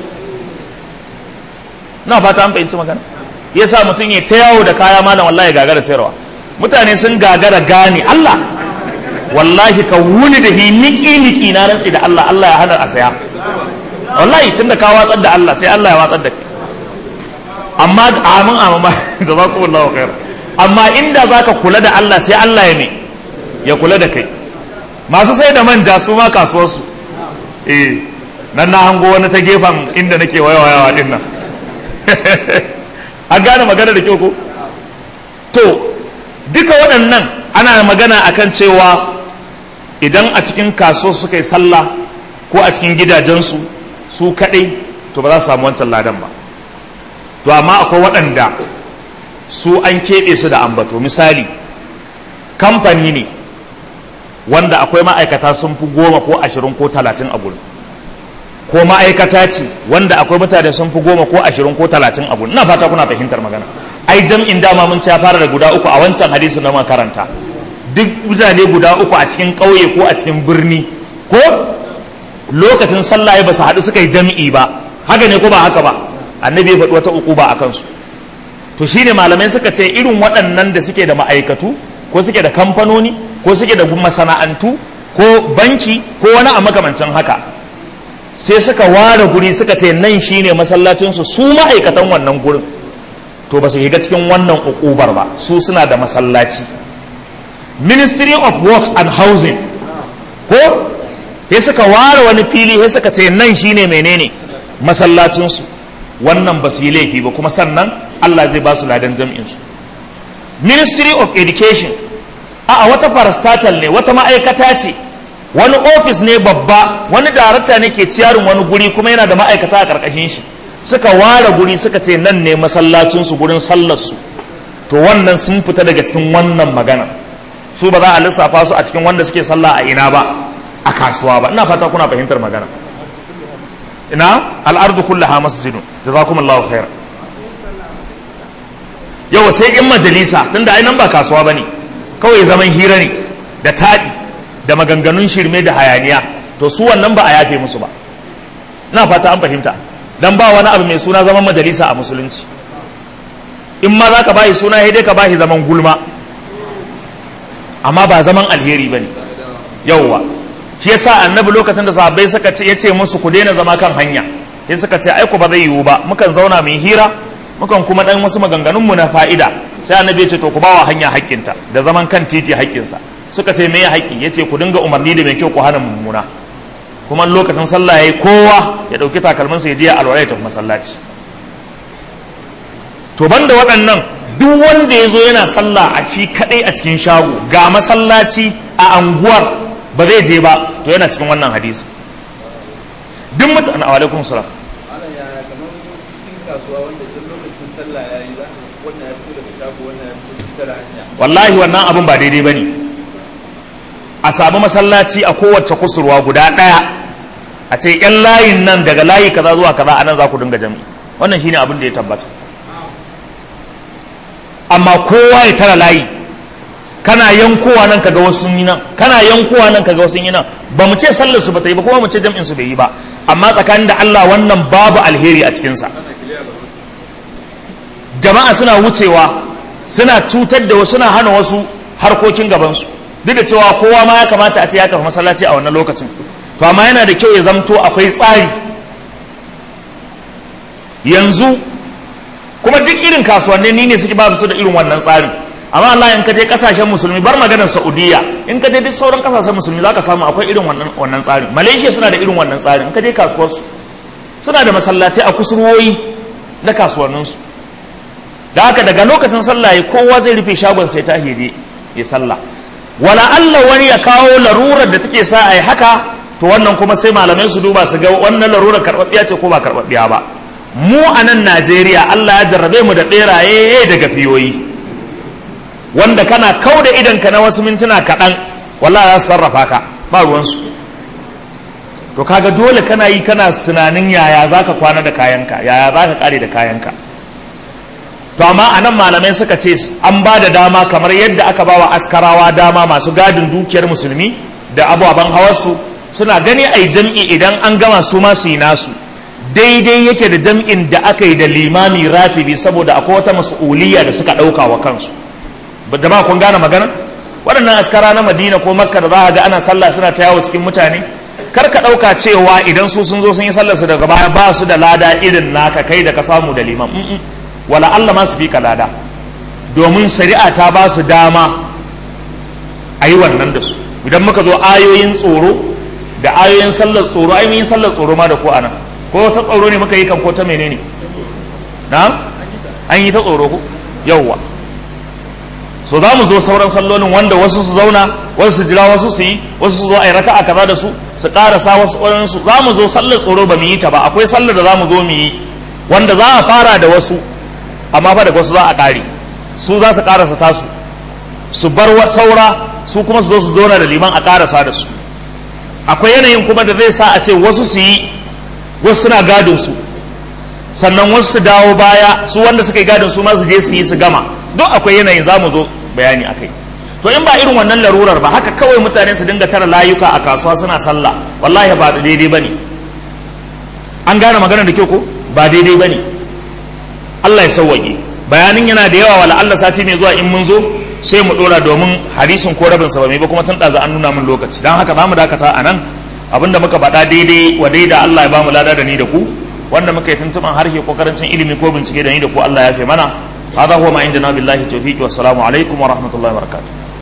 na fata an fahimci magana ya sa mutum ya ta yawo da kaya malam wallahi gagara sayarwa mutane sun gagara gane Allah wallahi ka wuni da niki niki na rantsi da Allah Allah ya hana a saya wallahi tunda ka watsar da Allah sai Allah ya watsar da kai amma amin amma jazakumullahu khair amma inda zaka kula da Allah sai Allah ya ne ya kula da kai masu sai da manja su ma kasuwarsu eh nan na hango wani ta gefen inda nake wayawa din nan an gane magana da kyau ko to duka waɗannan ana magana akan cewa idan a cikin kaso suka yi sallah ko a cikin gidajensu su kaɗai to ba za su samu wancan ladan ba to amma akwai waɗanda su an keɓe su da ambato misali kamfani ne wanda akwai ma'aikata sun fi goma ko ashirin ko talatin a gurin ko ma'aikata ce wanda akwai mutane sun fi goma ko ashirin ko talatin a gurin ina fata kuna fahimtar magana ai jam'in dama mun ci ya fara da guda uku a wancan hadisin na makaranta duk mutane guda uku a cikin ƙauye ko a cikin birni ko lokacin sallah ba su haɗu suka yi jam'i ba haka ne ko ba haka ba annabi ya faɗi wata uku ba a kansu to shine malamai suka ce irin waɗannan da suke da ma'aikatu ko suke da kamfanoni ko suke da masana'antu ko banki ko wani a makamancin haka sai suka ware guri suka ce nan shine masallacinsu su ma'aikatan wannan gurin to ba su shiga cikin wannan ukubar ba su suna da masallaci ministry of works and housing ko sai suka ware wani fili sai suka ce nan shine menene masallacinsu wannan ba su yi laifi ba kuma sannan Allah zai ba su ladan jam'insu ministry of education a wata parastatal ne wata ma'aikata ce wani ofis ne babba wani darakta ne ke ciyarin wani guri kuma yana da ma'aikata a ƙarƙashin shi suka ware guri suka ce nan ne masallacinsu gurin sallarsu to wannan sun fita daga cikin wannan magana su ba za a lissafa su a cikin wanda suke sallah a ina ba a kasuwa ba ina fata kuna fahimtar magana ina al'ardu kullaha masjidun jazakumullahu khairan yau sai in majalisa tunda ai nan ba kasuwa bane kawai zaman hira ne da taɗi da maganganun shirme da hayaniya to su wannan ba a yafe musu ba ina fata an fahimta dan ba wani abu mai suna zaman majalisa a musulunci in ma za ka bashi suna dai ka bashi zaman gulma amma ba zaman alheri bane yauwa shi yasa annabi lokacin da sahabbai suka ce yace musu ku daina zama kan hanya sai suka ce ai ku ba zai yiwu ba mukan zauna mu hira mukan kuma dan wasu maganganun mu na fa'ida sai annabi ya ce to ku bawa hanya haƙƙinta da zaman kan titi haƙƙinsa suka ce me ya haƙƙi yace ku dinga umarni da mai kyau ku hana mummuna kuma lokacin sallah yayi kowa ya dauki takalminsa ya je ya alwala ya tafi masallaci to banda waɗannan duk wanda ya zo yana sallah a shi kaɗai a cikin shago ga masallaci a anguwar ba zai je ba to yana cikin wannan hadisi duk mutane a alaikum salam wallahi wannan abin ba daidai ba ne a samu masallaci a kowace kusurwa guda ɗaya a ce yan layin nan daga layi kaza zuwa kaza a nan za ku dinga jami'i wannan shine abin da ya tabbata amma kowa ya tara layi kana yankowa nan kaga wasu yi nan kana yankowa nan kaga wasu yi nan ba mu ce sallar su bata yi ba kuma mu ce jam'in su bai yi ba amma tsakanin da Allah wannan babu alheri a cikin sa jama'a suna wucewa suna cutar da wasu suna hana wasu harkokin gaban su duk da cewa kowa ma ya kamata a ce ya tafi masallaci a wannan lokacin to amma yana da kyau ya zamto akwai tsari yanzu kuma duk irin kasuwanni ni ne suke ba su da irin wannan tsarin amma Allah in ka je kasashen musulmi bar maganar Saudiya in ka je duk sauran kasashen musulmi zaka samu akwai irin wannan wannan tsarin Malaysia suna da irin wannan tsarin in ka je kasuwar su suna da masallatai a kusurwoyi na kasuwannin su da haka daga lokacin sallah ya kowa zai rufe shagon sai ta je ya sallah wala Allah wani ya kawo larurar da take sa ai haka to wannan kuma sai malamai su duba su ga wannan larurar karɓaɓɓiya ce ko ba karɓaɓɓiya ba mu a nan najeriya allah ya jarrabe mu da ɓeraye da gafiyoyi wanda kana kau da idanka na wasu mintuna kaɗan wallah za su sarrafa ka ba ruwansu to kaga dole kana yi kana tunanin yaya za ka kwana da kayanka yaya za ka ƙare da kayanka to amma a nan malamai suka ce an ba da dama kamar yadda aka ba wa askarawa dama masu gadin dukiyar musulmi da ababen hawarsu suna gani a yi jam'i idan an gama su ma su yi nasu daidai yake da jam'in da aka yi da limami rafibi saboda akwai wata mas'uliyya da suka ɗauka wa kansu da ba kun gane magana waɗannan askara na madina ko makka da za a ga ana sallah suna ta yawo cikin mutane kar ka ɗauka cewa idan su sun zo sun yi sallar su daga baya ba su da lada irin naka kai da ka samu da liman wala Allah ma su fi ka lada domin shari'a ta ba su dama a yi wannan da su idan muka zo ayoyin tsoro da ayoyin sallar tsoro ai mun yi sallar tsoro ma da ko anan ko ta tsoro ne muka yi kan ko ta menene na an yi ta tsoro ko yawwa so za mu zo sauran sallolin wanda wasu su zauna wasu su jira wasu su yi wasu su zo a yi raka'a kaza da su su karasa wasu su za mu zo sallar tsoro ba mu yi ta ba akwai sallar da za mu zo mu yi wanda za a fara da wasu amma fa da wasu za a kare su za su karasa tasu su bar saura su kuma su zo su zauna da liman a karasa da su akwai yanayin kuma da zai sa a ce wasu su yi wasu suna gadin su sannan wasu su dawo baya su wanda suka yi gadin su ma su je su yi su gama duk akwai yanayin za mu zo bayani akai to in ba irin wannan larurar ba haka kawai mutane su dinga tara layuka a kasuwa suna sallah wallahi ba daidai bane an gane magana da kyau ko ba daidai bane Allah ya sauwaƙe bayanin yana da yawa wala Allah sati mai zuwa in mun zo sai mu dora domin hadisin ko rabin sa ba mai ba kuma tun ɗaza an nuna min lokaci don haka za mu dakata a nan abinda muka faɗa daidai wa daida Allah ya ba mu lada da ni da ku wanda muka yi tuntuɓan harshe ko karancin ilimi ko bincike da ni da ku Allah ya fi mana هذا هو ما عندنا بالله التوفيق والسلام عليكم ورحمة الله وبركاته